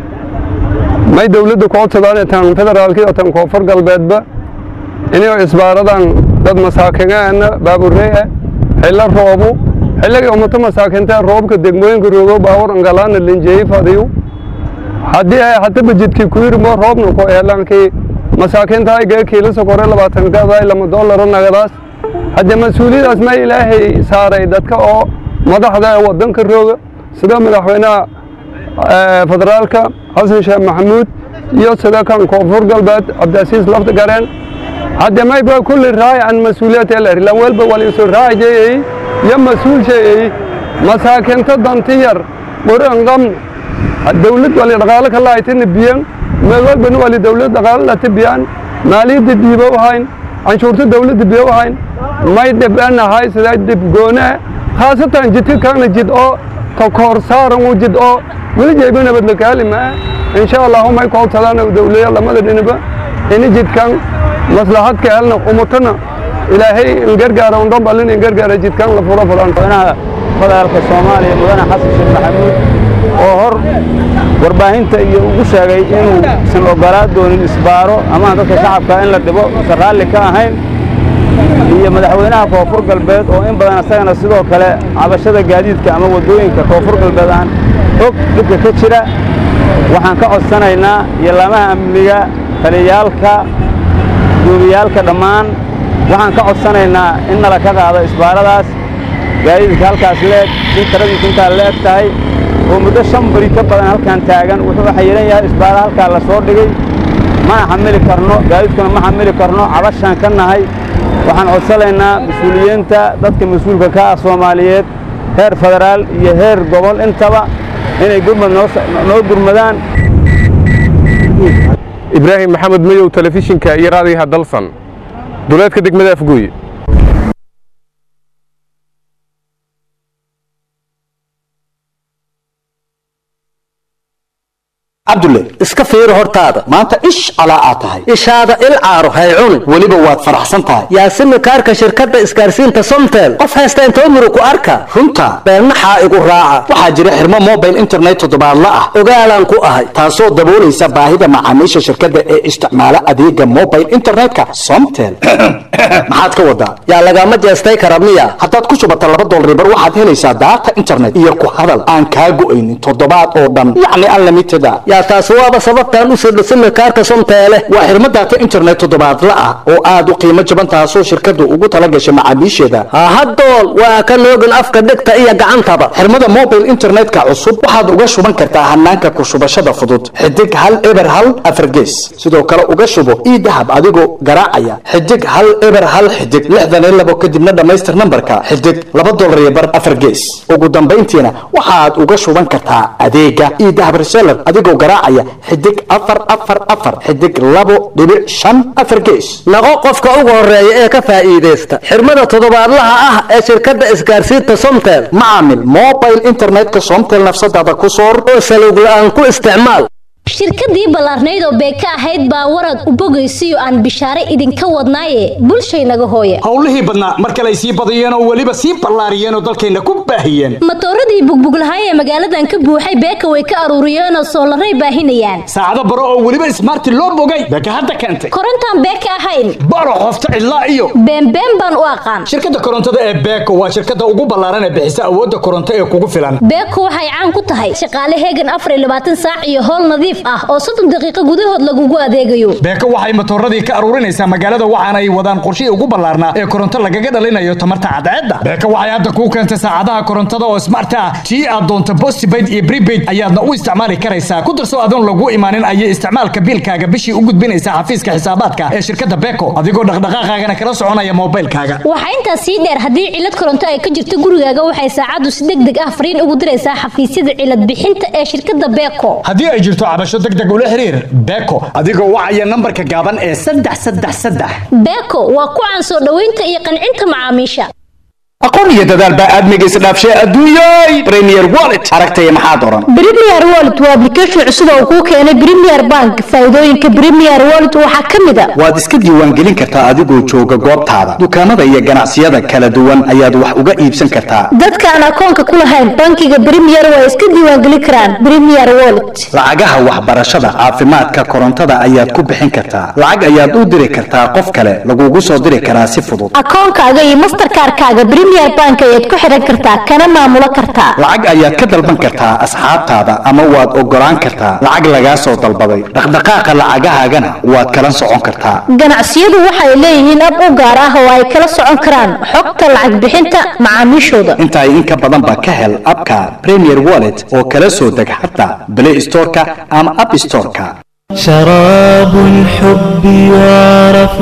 Speaker 5: may dawladda ku codsadaan tan federaalkii oo tan koonfur galbeedba inay isbaaradan dad masaakiinaana baaburey ah xilla roobu xilligii ummato masaakiinta roobka degmooyinka roogo baawur angalaana linjeey fadiyu haddii ay hataba jidkii ku yirmo roobna ku eelankii masaakiinta ay gee kiilo sokore labaatan gaday lama doolaro nagadaas haddii mas-uuliyadaas ma ilaahay saaray dadka oo madaxda ee waddanka rooga sida madaxweynaha federaalka xasan sheekh maxamuud iyo sida kan koonfur galbeed cabdiasiis lafta gareen haddii mayba kulli raayacan mas-uuliyad eler lan welba waliisu raajayey iyo mas-uul sheeyey masaakiinta danti yar qoran qamn dawlad wali dhaqaalo ka laaytana biyan meel walbana wali dawlad dhaqaalo lata biyaan maaliyadda diiba u hayn canshuurta dawladda biyo u hayn may dhibanahay sidaa dhib goone khaasatan jidka kaana jid oo takoor saaran u jid oo weli jeyba nabad la kaali maa insha allahu may ku codsadaan dawlaya lamada dhinaba ini jidkan maslaxad ka helna umatana ilaahay in gargaara un dhambalin in gargaara jidkan la furo fulan
Speaker 6: federaalka soomaaliya mudane xasan sheekh maxamuud oo hor warbaahinta iyo ugu sheegay inuusan ogolaa doonin isbaaro ama dadka shacabka in la dhibo usan raalli ka ahayn iyo madaxweynaha koonfur galbeed oo in badan isagana sidoo kale cabashada gaadiidka ama waddooyinka koonfur galbeed aan og dhibka ka jira waxaan ka codsanaynaa iyo laamaha amniga taliyaalka guumiyaalka dhammaan waxaan ka codsanaynaa in nala ka qaado isbaaradaas gaadiidka halkaas leeg in taradiisu intaa leeg tahay oo muddo shan bari ka badan halkan taagan wuxuu xayiran yahay isbaara halkaa la soo dhigay mana xamili karno gaadiidkuna ma xamili karno cabashaan ka nahay waxaan codsanaynaa mas-uuliyiinta dadka mas-uulka ka ah soomaaliyeed heer federaal iyo heer gobol intaba inay gurmad noo gurmadaan
Speaker 5: ibraahim maxamed mayow telefishinka iyo raadiyaha dalsan duleedka degmada afgooye
Speaker 20: cabdulle iska fiiri hortaada maanta ish calaa aad tahay ishaada il caaro hay cuni weliba waad faraxsan tahay yaasimi kaarka shirkadda isgaarsiinta somtel qof haysta intoo muru ku arka runta beennaxaa igu raaca waxaa jira xirmo mobile internet toddobaadla ah ogaalaan ku ahay taasoo daboolaysa baahida macaamiisha shirkadda ee isticmaala adeega mobile internetka somtel maxaad ka wadaa yaa lagama jeestay kara miya haddaad ku shubata laba dolribar waxaad helaysaa daata internet iyo ku hadal aan kaa go'aynin toddobaad oo dhan yacni unlimited a yaa taas waaba sababtaan u sirdho simikaarka somteele waa xirmo daata internet toddobaadla ah oo aad u qiimo jaban taasoo shirkaddu ugu tala gashay macaamiisheeda hahadool waa ka noogin afka dhegta iyo gacantaba xirmada mobile internetka cusub waxaad uga shuban kartaa hanaanka ku shubashada fudud xidig hal eber hal afargees sidoo kale uga shubo ii dahab adigoo garaacaya xidig hal eber hal xidig lixdan iyo labo kadibna dhammaystir nambarka xidig laba dolar iyo bar afar gees ugu dambayntiina waxaad uga shuban kartaa adeega ii dahab reseller adigoo garaacaya xidig afar afar afar xidig labo dhibic shan afar gees naqo qofka ugu horeeya ee ka faa'iidaysta xirmada toddobaadlaha ah ee shirkadda isgaarsiinta somtel macaamil mobile internetka somtel nafsadaada ku soor oo salowg la'aan ku isticmaal
Speaker 8: shirkadii ballaarnayd oo beeka ahayd baa warad u bogaysiyo aan bishaare idinka wadnaaye bulshaynaga hooya
Speaker 10: howlihii badnaa mar kale ay sii badiyeen oo weliba sii ballaariyeen oo dalkayna ku baahiyeen
Speaker 8: matooradii bugbuglahay ee magaaladan ka buuxay beeka way ka aruuriyeenoo soolaray baahinayaan
Speaker 10: saacado baro oo weliba ismaarti loo bogay beeka hadda keentay
Speaker 8: korontaan beeka ahayn
Speaker 10: baro qofta cidlaa iyo
Speaker 8: beenbeen baan u aqaan
Speaker 10: shirkadda korontada ee beeko waa shirkadda ugu ballaaran ee bixisa awoodda koronto ee kugu filan
Speaker 8: beeko waxay caan ku tahay shaqaale heegan afar iyo labaatan saac iyo howl nadiif ah oo soddon daqiiqo gudahood lagugu adeegayo
Speaker 10: beeko waxay matooradii ka aruurinaysaa magaalada waxaana ay wadaan qorshihii ugu ballaarnaa ee koronto lagaga dhalinayo tamarta cadceedda beeko waxay hadda kuu keentay saacadaha korontada oo smart ah tii aad doonto postpaid iyo prepaid ayaadna u isticmaali karaysaa ku darso adoon lagu imaanin ayay isticmaalka biilkaaga bishii u gudbinaysaa xafiiska xisaabaadka ee shirkadda beeko adigoo dhaqdhaqaaqaagana kala soconaya moobilkaaga
Speaker 8: waxaa intaas sii dheer haddii cilad koronto ay ka jirto gurigaaga waxay saacaddu si deg deg ah fariin ugu diraysaa xafiisyada cilad bixinta ee shirkadda beeko
Speaker 10: haddii ay jirto cabasho deg deg ula xiriir beeko adigoo wacaya nambarka gaaban ee saddex saddex saddex
Speaker 8: beeko waa ku caan soo dhoweynta iyo qancinta macaamiisha
Speaker 10: aqoon iyo dadaal baa aadmiga isdhaafshay adduunyay premier wallet aragtaya maxaa doran
Speaker 17: Premier Wallet waa application cusub oo kuu keenay Premier Bank. Faa'iidooyinka Premier Wallet waxaa ka mid ah
Speaker 10: waad iska diiwaangelin kartaa adigoo jooga goobtaada dukaamada iyo ganacsiyada kala duwan ayaad wax uga iibsan kartaa
Speaker 17: dadka aan akoonka ku lahayn bankiga Premier waa iska diiwaangelin karaan Premier Wallet.
Speaker 10: lacagaha waxbarashada caafimaadka korontada ayaad ku bixin kartaa lacag ayaad u diri kartaa qof kale lagugu soo diri karaa si fudud
Speaker 17: Akoonkaaga iyo Mastercard-kaaga Premier Bank ayaad ku xiran kartaa kana maamulo kartaa.
Speaker 10: lacag ayaad ka dalban kartaa asxaabtaada ama waad ogolaan kartaa lacag lagaa soo dalbaday dhaqdhaqaaqa lacagahaagana waad kala socon kartaa
Speaker 17: Ganacsiyadu waxay leeyihiin ab u gaar ah oo ay kala socon karaan xogta lacag bixinta macaamiishooda.
Speaker 10: intaa in ka badan ba ka hel abka premier wallet oo kala soo deg xataa play storeka ama app storeka
Speaker 16: شراب الحب يعرف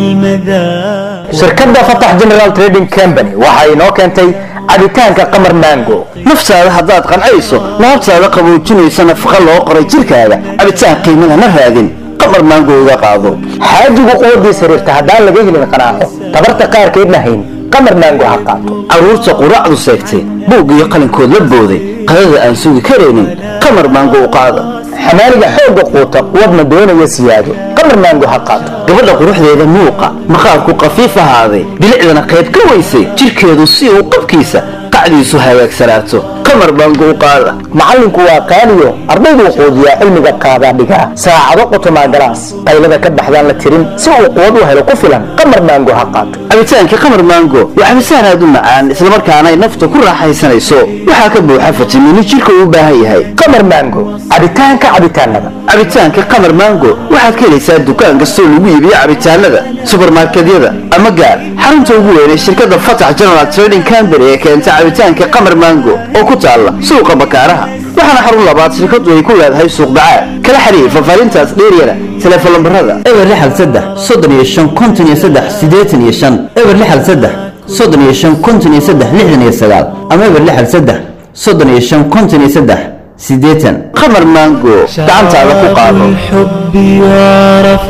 Speaker 16: بالمذاق
Speaker 2: shirkadda fatax general trading company waxa inoo keentay cabitaanka qamar mango naftaada haddaad qancayso laabtaada qaboojinaysa nafaqa loo qoray jirkaaga cabitaan qiimada na raadin qamar mango uga qaado xaajigu quwadii sariirta haddaan laga helin qanaaco tabarta qaarkeedna hayn qamar mango ha qaato caruurta quraacdu seegtay buug iyo qalinkood la booday qadada aan sugi karaynin qamar mango u qaada xamaaliga xoogga quuta wadna doonaya siyaado qamar maango ha qaato gabadha quruxdeeda muuqa maqaarku qafiif ahaaday bilicdana qayb ka weysay jirkeedu si uu qabkiisa qacdiisu hagaagsanaato qamar maango u qaada macallinku waa qaaliyo ardayduu quudiyaa cilmiga qaadaa dhigaa saacado qotomaa galaas qaylada ka baxdaan la tirin si uu quwad u helo ku filan qamar maango ha qaato cabitaankii qamar maango waa cabitaan aad u macaan islamarkaana ay nafta ku raaxaysanayso waxaa ka buuxa fitamiino jirka uu u baahan yahay qamar maango cabitaanka cabitaanada cabitaanka qamar maango waxaad ka helaysaa dukaan kastoo lagu iibiyo cabitaanada subarmarketyada ama gaar xarunta ugu weyn ee shirkadda fatax general trading company ee keenta cabitaanka qamar maango oo ku taalla suuqa bakaaraha waxaana xarun labaad shirkadu ay ku leedahay suuq bacaad kala xiriir fafaarintaas dheeryana teleefon lambarada eber lixal saddex soddon iyo shan konton iyo saddex siddeetan iyo shan eber lixal saddex soddon iyo shan konton iyo saddex lixdan iyo sagaal ama eber lixal saddex soddon iyo shan konton iyo saddex siddeetan qamar maango gacantaada ku qaado
Speaker 16: الحب يعرف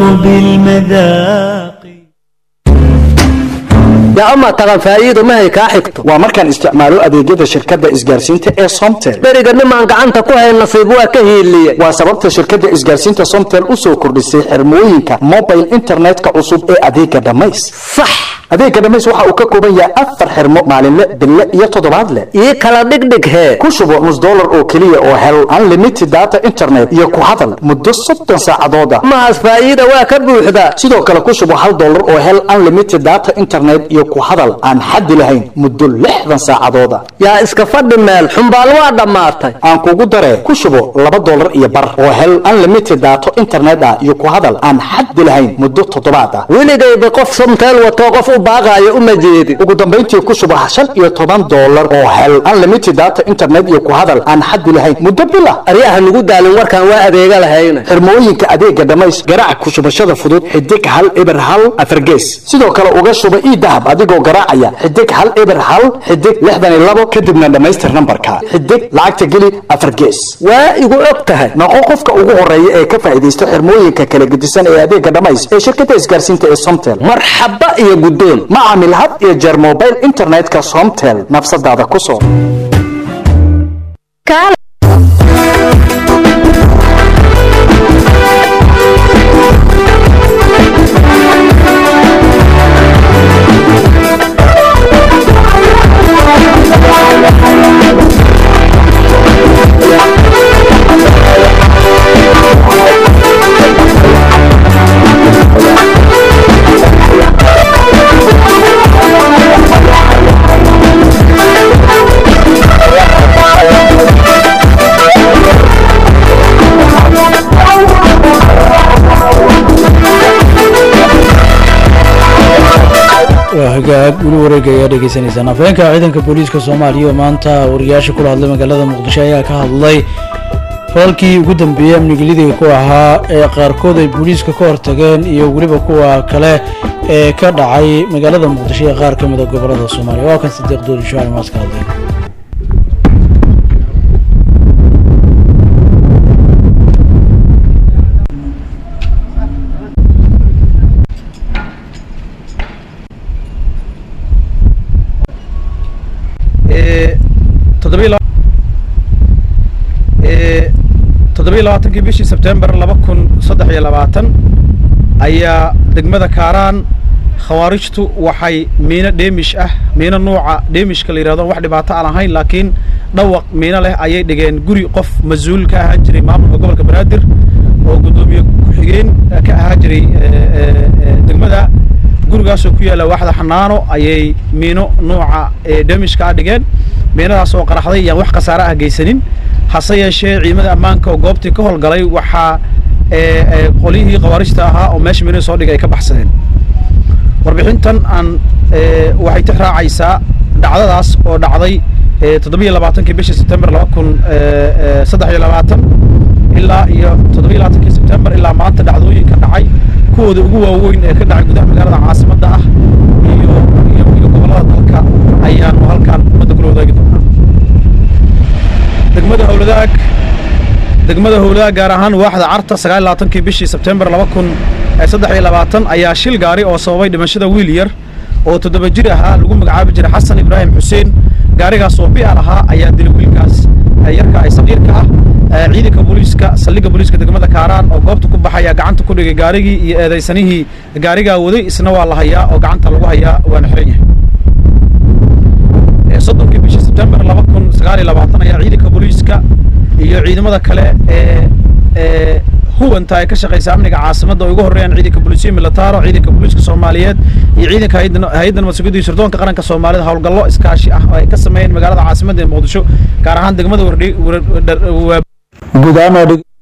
Speaker 16: بالمذاق
Speaker 20: yaa ama taqan faa'iido mahay kaa xigto
Speaker 10: waa markaan isticmaalo adeegyada shirkadda isgaarsiinta ee somtel
Speaker 20: beriga nimaan gacanta ku hayn nasiib waa ka hiiliye
Speaker 10: waa sababta shirkadda isgaarsiinta somtel u soo kordhisay xirmooyinka mobile internetka cusub ee adeega dhamays
Speaker 20: sax
Speaker 10: adeega dhamays waxa uu ka kooban yahay afar xirmo maalinle bille iyo toddobaadle
Speaker 20: ii kala dhigdhig hee
Speaker 10: ku shubo nus dollar oo keliya oo hel unlimited data internet iyo ku hadal muddo soddon saacadooda
Speaker 20: mahaas faa'iida waa ka buuxda
Speaker 10: sidoo kale ku shubo hal dollar oo hel unlimited data internet iyo ku hadal aan xaddi lahayn muddo lixdan saacadooda
Speaker 20: yaa iska fadhi meel xumbaal waa dhammaatay
Speaker 10: aan kugu daree ku shubo laba dollar iyo bar oo hel unlimited data internet ah iyo ku hadal aan xaddi lahayn muddo toddobaad ah
Speaker 20: weligayba qof somteel watoo qof u baaqaayo uma jeedin
Speaker 10: ugu dambayntii ku shubo shan iyo toban dollar oo hel unlimited data internet iyo ku hadal aan xaddi lahayn muddo bila
Speaker 20: aryaha nugu daalin warkaan waa adeega lahayna
Speaker 10: xirmooyinka adeega dhamays garaac ku shubashada fudud xidig hal eber hal afargees sidoo kale uga shuba ii dahab adigoo garaacaya xidig hal eber hal xidig lixdan iyo labo kadibna dhammaystir nambarka xidig lacagta geli afar gees
Speaker 20: waa igu og tahay
Speaker 10: noqo qofka ugu horeeya ee ka faa'iidaysta xirmooyinka kala gedisan ee adeega dhamays ee shirkadda isgaarsiinta ee somtel
Speaker 20: marxaba iyo guddoon
Speaker 10: ma caamil had iyo jeer mobile internetka somtel nafsadaada ku soo
Speaker 1: hagaag weli wareega ayaa dhegeysanaysaan afhayeenka ciidanka booliiska soomaaliya oo maanta wariyaasha kula hadlay magaalada muqdisho ayaa ka hadlay falalkii ugu dambeeyey amnigelidiga ku ahaa ee qaarkood ay booliiska ka hortageen iyo weliba kuwa kale ee ka dhacay magaalada muqdisho ee qaar ka mid a gobolada soomaaliya waa kan sadiiq dooli shucali maas ka hadlay
Speaker 9: toddobiyo labaatankii bishii sebtembar laba kun saddex iyo labaatan ayaa degmada kaaraan khawaarijtu waxay miino dheemish ah miino nuuca dheemishka la yidhahdo wax dhibaato aan ahayn laakiin dhawaq miino leh ayay dhigeen guri qof mas-uul ka ahaan jiray maamulka gobolka banaadir oo guddoomiye ku-xigeen ka ahaan jiray degmada gurigaasoo ku yaalla waaxda xanaano ayay miino nuuca dheemishka ah dhigeen miinadaas oo qaraxday yaan wax khasaare ah geysanin hase yeeshee ciidamada ammaanka oo goobtii ka howlgalay waxaa qolyihii khawaarijta ahaa oo meesha miinada soo dhigay ay ka baxsadeen warbixintan aan waxay tix raacaysaa dhacdadaas oo dhacday toddobiyo labaatankii bishii sebtembar laba kun saddex iyo labaatan ilaa iyo toddobiyo labaatankii sebtembar ilaa maanta dhacdooyinka dhacay kuwooda ugu waaweyn ee ka dhacay gudaha magaalada caasimadda ah iyo iyo iyo gobollada dalka ayaanu halkaan ummadda kula wadaagi doonaa degmada howladaag degmada howladaag gaar ahaan waaxda carta sagaal labaatankii bishii sebtembar laba kun saddex iyo labaatan ayaa shil gaari oo sababay dhimashada wiil yar oo toddoba jir ahaa lagu magacaabi jiray xasan ibraahim xuseen gaarigaas oo bi'al ahaa ayaa dilay wiilkaas yarka ay saqiirka ah ciidanka booliiska saldhigga booliiska degmada kaaraan oo goobta ku baxaya gacanta ku dhigay gaarigii iyo eedaysanihii gaarigaa waday isna waa la hayaa oo gacanta lagu hayaa waana xiran yahay soddonkii bishii sebtembar laba kun sagaal iyo labaatan ayaa ciidanka booliiska iyo ciidamada kale ee ee huwanta ay ka shaqaysa amniga caasimadda oo ugu horreeyaan ciidanka booliisiya militaro ciidanka booliiska soomaaliyeed iyo ciidanka hay-adda nabadsugyada iyo sirdoonka qaranka soomaalida howlgallo iskaashi ah oo ay ka sameeyeen magaalada caasimadda ee muqdisho gaar ahaan degmada wardhi
Speaker 1: guud ahaan oo dhig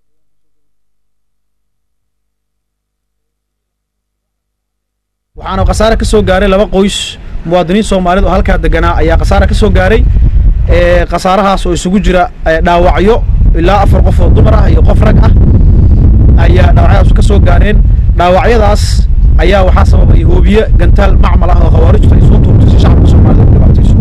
Speaker 9: waxaana khasaare ka soo gaaray laba qoys muwaadiniin soomaaliyeed oo halkaa deganaa ayaa khasaare ka soo gaaray khasaarahaas oo isugu jira dhaawacyo ilaa afar qof oo dumar ah iyo qof rag ah ayaa dhaawacyadaas ka soo gaareen dhaawacyadaas ayaa waxaa sababay hoobiye gantaal macmal ah oo khawaarijtu ay soo tuurtay si shacabka soomaalida u dhibaatayso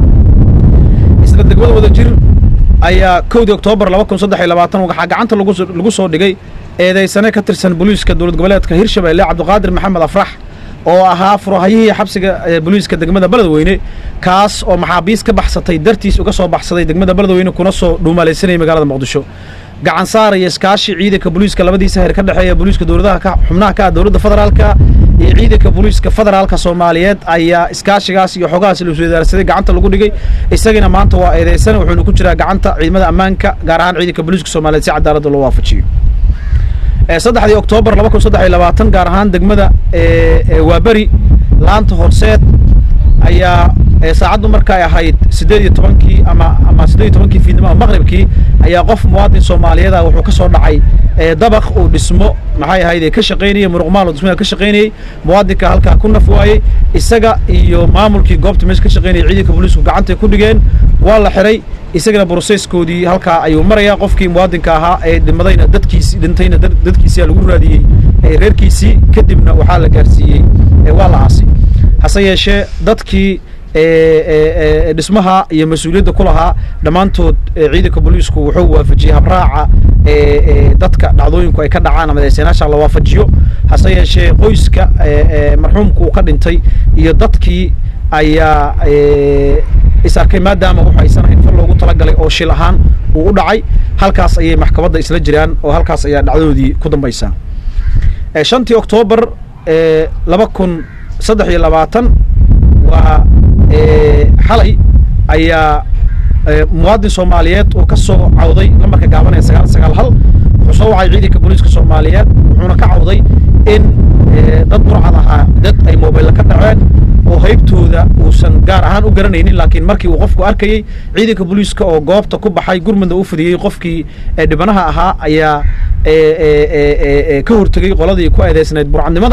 Speaker 9: isla degmada wada jir ayaa kowdii oktoobar laba kun saddex iyo labaatan waxaa gacanta lagu lagu soo dhigay eedeysane ka tirsan booliiska dowlad goboleedka hirshabelle cabdiqaadir maxamed afrax oo ahaa furahayihii xabsiga booliiska degmada beledweyne kaas oo maxaabiis ka baxsatay dartiis uga soo baxsaday degmada beledweyne kuna soo dhuumalaysanayay magaalada muqdisho gacan saar iyo iskaashi ciidanka booliiska labadiisa heer ka dhexeeya booliiska dowladaha ka xubnaha ka ah dowladda federaalka iyo ciidanka booliiska federaalka soomaaliyeed ayaa iskaashigaas iyo xogahaas la isweydaarsaday gacanta lagu dhigay isagina maanta waa eedeysan wuxuuna ku jiraa gacanta ciidamada ammaanka gaar ahaan ciidanka booliiska soomaaliyeed si cadaaladda loo waafajiyo saddexdii oktoobar laba kun saddex iyo labaatan gaar ahaan degmada waaberi laanta horseed ayaa saacaddu marka ay ahayd siddeed iyo tobankii ama ama siddeed iyo tobankii fiidnimo ama maqribkii ayaa qof muwaadin soomaaliyeed ah wuxuu ka soo dhacay dabaq uu dhismo maxay ahayd ka shaqaynayay muruqmaal uu dhismaha ka shaqaynayay muwaadinka halkaa ku naf waayey isaga iyo maamulkii goobta meesha ka shaqaynayay ciidanka booliisku gacantay ku dhigeen waa la xiray isagana broseskoodii halkaa ayuu marayaa qofkii muwaadinka ahaa ee dhimadayna dadkiisi dhintayna dadkiisia lagu raadiyey reerkiisii kadibna waxaa la gaarsiiyey waa la aasay hase yeeshee dadkii dhismaha iyo mas-uuliyadda ku lahaa dhammaantood ciidanka booliisku wuxuu waafajiyey habraaca dadka dhacdooyinku ay ka dhacaan ama deeseenaasha la waafajiyo hase yeeshee qoyska marxuumku uu ka dhintay iyo dadkii ayaa is arkay maadaama wuxu aysan ahayn fal loogu talagalay oo shil ahaan uu u dhacay halkaas ayay maxkamadda isla jiraan oo halkaas ayaa dhacdadoodii ku dambaysaa shantii oktoobar laba kun saddex iyo labaatan waa xalay ayaa muwaadin soomaaliyeed uu ka soo cawday lambarka gaaban ee sagaal sagaal hal wuxuu soo wacay ciidanka booliiska soomaaliyeed wuxuuna ka cawday in dad burcad ahaa dad ay mobaylla ka dhaceen oo haybtooda uusan gaar ahaan u garanaynin laakiin markii uu qofku arkayey ciidanka booliiska oo goobta ku baxay gurmudna u fidiyey qofkii dhibanaha ahaa ayaa ka hortegey qoladii ku eedeysnayd burcadnimada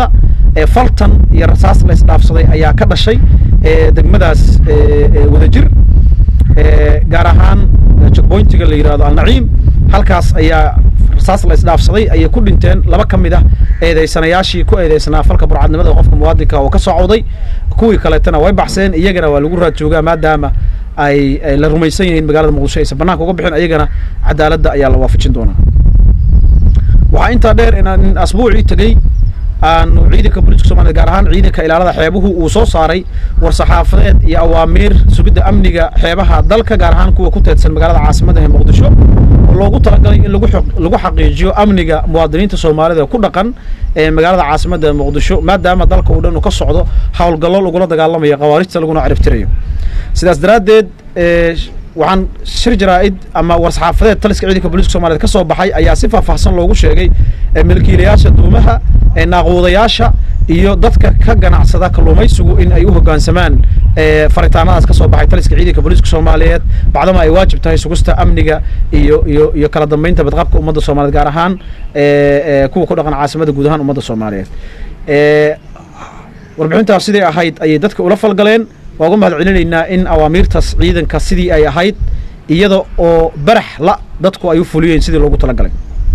Speaker 9: ee faltan iyo rasaas la isdhaafsaday ayaa ka dhashay ee degmadaas ee, ee, wadajir ee, gaar ahaan checkpointiga la yidhahdo alnaciim halkaas ayaa rasaas la isdhaafsaday ayay ku dhinteen laba ka mid ah eedeysanayaashii ku eedeysanaa falka burcadnimada qofka muwaadinka oo ka socowday kuwii kaleetana way baxseen iyagana waa lagu raad joogaa maadaama ay ay la rumaysan yihiin magaalada muqdisho aysan banaanka uga bixin iyagana cadaaladda ayaa la waafajin doonaa waxaa intaa dheer inaan in asbuucii tegey aanu ciidanka booliiska soomaliya gaar ahaan ciidanka ilaalada xeebuhu uu soo saaray war-saxaafadeed iyo awaamiir sugidda amniga xeebaha dalka gaar ahaan kuwa ku teedsan magaalada caasimadda ee muqdisho oo loogu talagalay in lagu xaq- lagu xaqiijiyo amniga muwaadiniinta soomaalida ku dhaqan ee magaalada caasimadda ee muqdisho maadaama dalka uu dhan uu ka socdo howlgallo lagula dagaalamayo khawaarijta laguna ciribtirayo sidaas daraaddeed ee, waxaan shir jaraa'id ama war-saxaafadeed taliska ciidanka booliiska soomaaliyeed ka soo baxay ayaa si faahfaahsan loogu sheegay ee milkiilayaasha duumaha ee naaquudayaasha iyo dadka ka ganacsada kalluumaysigu in ay u hoggaansamaan ee, faritaanadaas ka soo baxay taliska ciidanka booliiska soomaaliyeed bacdama ay waajib tahay sugista amniga iyo iyo iyo kala dambeynta badqabka ummadda soomaaliyeed gaar ahaan ee, ee, kuwa ku dhaqan caasimadda guud ahaan ummadda soomaaliyeed Ee, warbixintaas siday ahayd ayay dadka ula falgaleen waa uga mahad celinaynaa in awaamiirtaas ciidanka sidii ay ahayd iyada oo barax la dadku ay u fuliyeen sidii loogu talagalay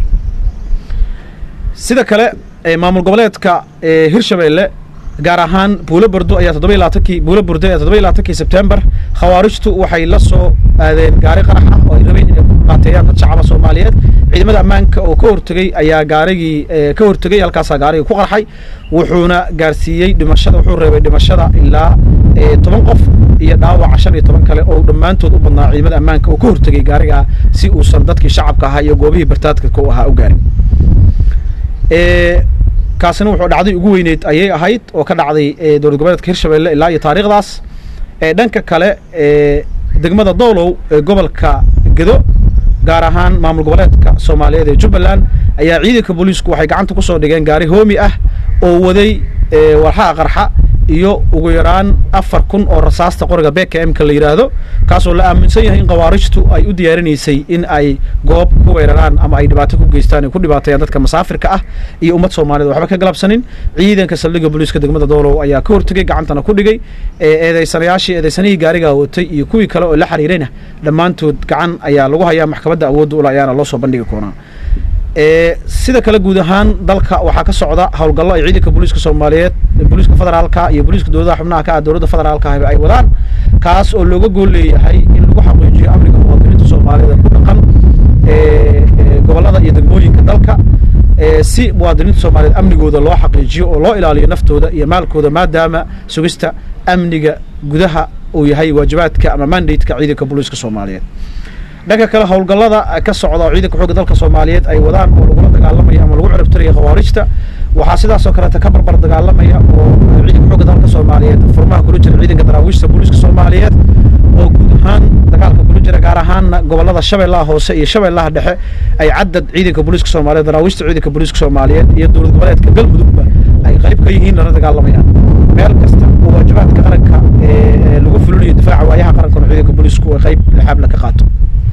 Speaker 9: sida kale ee, maamul goboleedka ee, hirshabeelle gaar ahaan buulo burdo ayaa toddoba iyo labaatankii buulo burdo ayaa toddoba iyo labaatankii sebtembar khawaarijtu waxay la soo aadeen gaari qarax ah oo ay rabeen inay ku qaateeyaan dad shacaba soomaaliyeed ciidamada ammaanka oo ka hortegey ayaa gaarigii ee, ka hortegey halkaasaa gaarigii ku qarxay wuxuuna gaarsiiyey dhimashada wuxuu reebay dhimashada ilaa ee, toban qof iyo dhaawaca shan iyo toban kale oo dhammaantood u badnaa ciidamada ammaanka oo ka hortegey gaariga si uusan dadkii shacabka ahaa iyo goobihii bartaadka u ahaa u gaarin Ee, kaasina wuxuu dhacday ugu weyneyd ayay ahayd oo ka dhacday ee, dowlad goboleedka hirshabelle ilaa iyo taariikhdaas ee dhanka kale ee degmada doolow ee gobolka gedo gaar ahaan maamul goboleedka soomaaliyeed ee jubbaland ayaa ciidanka booliisku waxay gacanta ku soo dhigeen gaari hoomi ah oo waday ee, walxaha qarxa iyo ugu yaraan afar kun oo rasaasta qoriga bkm-ka la yidhaahdo kaasoo la aaminsan yahay in khawaarijtu ay u diyaarinaysay in ay goob ku weeraraan ama ay dhibaato ku geystaan ay ku dhibaateeyaan dadka masaafirka ah iyo ummad soomaaliyed waxba ka galabsanin ciidanka saldhigga booliiska degmada doolow ayaa ka hortegey gacantana ku dhigay ee eedeysanayaashii eedeysanihii gaarigaa watay iyo kuwii kale oo la xiriirayna dhammaantood gacan ayaa lagu hayaa maxkamadda awoodda ula ayaana loo soo bandhigi doonaa ee sida kale guud ahaan dalka waxaa ka socda howlgallo ay ciidanka booliiska soomaaliyeed booliiska federaalka iyo booliiska dowladaha xubnaha ka ah dowladda federaalka ah ay wadaan kaas oo looga gool leeyahay in lagu xaqiijiyo amniga muwaadiniinta soomaaliyeed ee ku dhaqan ee ee gobollada iyo degmooyinka dalka ee si muwaadiniinta soomaaliyeed amnigooda loo xaqiijiyo oo loo ilaaliyo naftooda iyo maalkooda maadaama sugista amniga gudaha uu yahay waajibaadka ama mandate-ka ciidanka booliiska soomaaliyeed dhanka kale howlgallada ka socda oo ciidanka xoogga dalka soomaaliyeed ay wadaan oo lagula dagaalamaya ama lagu ciribtiraya khawaarijta waxaa sidaasoo kaleeta ka barbar dagaalamaya oo ciidanka xoogga dalka soomaaliyeed furmaha kula jira ciidanka daraawiishta booliiska soomaaliyeed oo guud ahaan dagaalka kula jira gaar ahaanna gobollada shabeellaha hoose iyo shabeellaha dhexe ay cadad ciidanka booliiska soomaaliyeed daraawiishta ciidanka booliiska soomaaliyeed iyo dowlad goboleedka galmudugba ay qayb ka yihiin lana dagaalamayaan meel kasta oo waajibaadka qaranka ee lagu fulinayo difaaca waayaha qaranka oo ciidanka booliisku ay qayb lixaabla ka qaato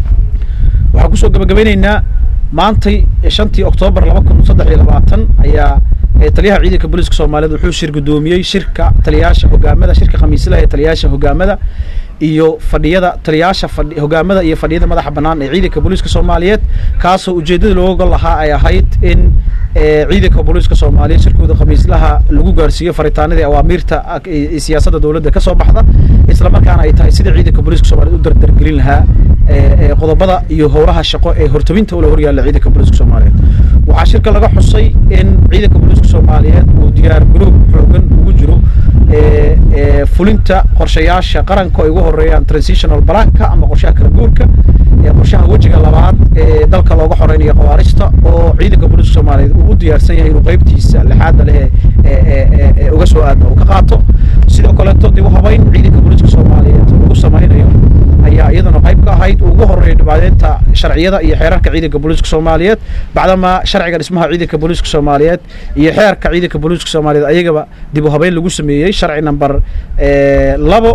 Speaker 9: waxaan kusoo gabagabeyneynaa maantay shantii oktoobar laba kun saddex iyo labaatan ayaa ee taliyaha ciidanka booliiska soomaaliyeed wuxuu shir gudoomiyey shirka taliyaasha hogaamada shirka khamiislaha ee taliyaasha hogaamada iyo fadhiyada taliyaasha fadhi hogaamada iyo fadhiyada madaxa bannaan ee ciidanka booliiska soomaaliyeed kaasoo ujeedada looga gol lahaa ay ahayd in ee ciidanka booliiska soomaaliyeed shirkooda khamiislaha lagu gaarsiiyo faritaanadii awaamiirta ee siyaasadda dowladda ka soo baxda isla markaana ay tahay sida ciidanka booliiska soomaaliyeed u dardargelin lahaa ee qodobada iyo howlaha shaqo ee hortabinta ula horyaalla ciidanka booliiska soomaaliyeed waxaa shirka laga xusay in ciidanka booliiska soomaaliyeed uu diyaar garoob xoogan ugu jiro ee ee fulinta qorshayaasha qaranka ay ugu horeeyaan transitional planka ama qorshaha kala guurka ee qorshaha wejiga labaad ee dalka looga xoreynayo khawaarijta oo ciidanka booliiska soomaaliyeed uu u diyaarsan yahay inuu qaybtiisa lixaadda leh ee ee ee uga soo aadna uu ka qaato sidoo kaleeto dib u habeyn ciidanka booliiska soomaaliyeed lagu samaynayo ayaa iyadana qayb ka ahayd uu ugu horeeya dhibaadeynta sharciyada iyo xeerarka ciidanka booliiska soomaaliyeed bacdama sharciga dhismaha ciidanka booliiska soomaaliyeed iyo xeerka ciidanka booliiska soomaaliyeed ayagaba dib u habeyn lagu sameeyey sharci namber labo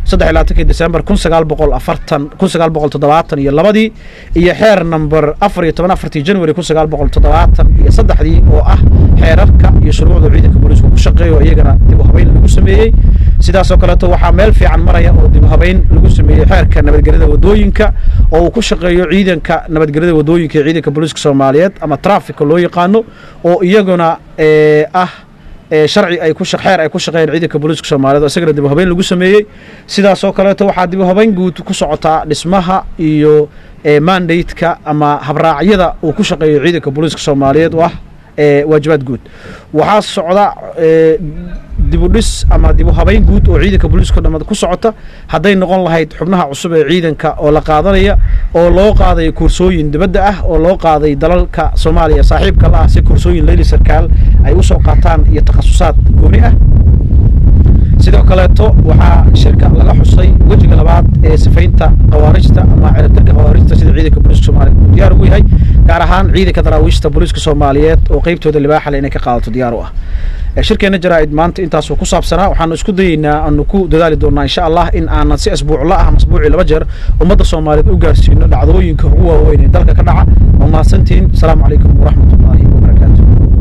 Speaker 9: saddex iyo labaatankii december kun sagaal boqol afartan kun sagaal boqol toddobaatan iyo labadii iyo xeer number afar iyo toban afartii january kun sagaal boqol toddobaatan iyo saddexdii oo ah xeerarka iyo shuruucda ciidanka booliisku ku shaqeeyo iyagana dib u habeyn lagu sameeyey sidaasoo kaleeto waxaa meel fiican maraya oo dib u habeyn lagu sameeyey xeerka nabadgelyada wadooyinka oo uu ku shaqeeyo ciidanka nabadgelyada wadooyinka ee ciidanka booliiska soomaaliyeed ama trafficka loo yaqaano oo iyaguna eh, ah ee sharci ay ku shaq- xeer ay ku shaqeeyeen ciidanka booliiska soomaaliyeed oo isagana dib u habeyn lagu sameeyey sidaasoo kaleeto waxaa dib u habeyn guud ku socotaa dhismaha iyo ee mandate-ka ama habraacyada uu ku shaqeeyo ciidanka booliiska soomaaliyeed oo ah ee waajibaad guud waxaa socda ee dib u dhis ama dib u habeyn guud oo ciidanka booliiska dhammaad ku socota hadday noqon lahayd xubnaha cusub ee ciidanka oo la qaadanaya oo loo qaaday kursooyin dibadda ah oo loo qaaday dalalka soomaaliya saaxiibka la ah si kursooyin leyli sarkaal ay usoo qaataan iyo takhasusaad gooni ah sidoo kaleeto waxaa shirka laga xusay wejiga labaad ee sifaynta khawaarijta ama ciribtirka khawaarijta sida ciidanka booliiska soomaaliyeed uu diyaar ugu yahay gaar ahaan ciidanka daraawiishta booliiska soomaaliyeed oo qeybtooda libaaxale inay ka qaadato diyaar u ah Ee, shirkeena jaraa'id maanta intaasuu ku saabsanaa waxaanu isku dayeynaa aanu ku dadaali doonaa insha allah in aanan si asbuucla ah ama asbuucii laba jeer ummadda soomaaliyeed u gaarsiino dhacdooyinka ugu waaweyn ee dalka ka dhaca waa mahadsantihiin asalaamu calaykum waraxmatullaahi wabarakaatu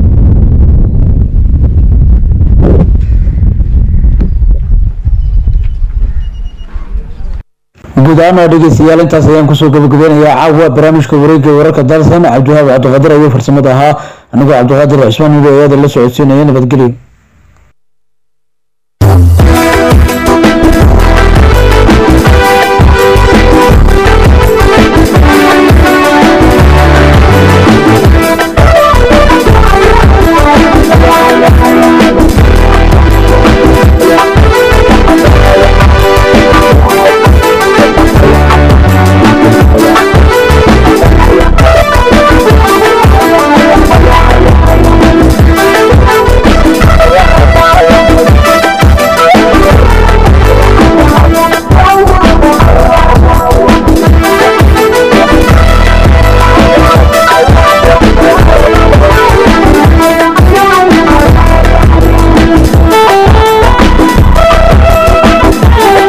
Speaker 1: guud ahaan dhegeystayaal intaas ayaan kusoo gabagabeynayaa caawa barnaamijka wareegga wararka dalsan cabdiwahaab cabdiqaadir ayuu farsamada ahaa anigoo cabdiqaadir cismaan nubi ayaada la socodsiinaya nabadgelyo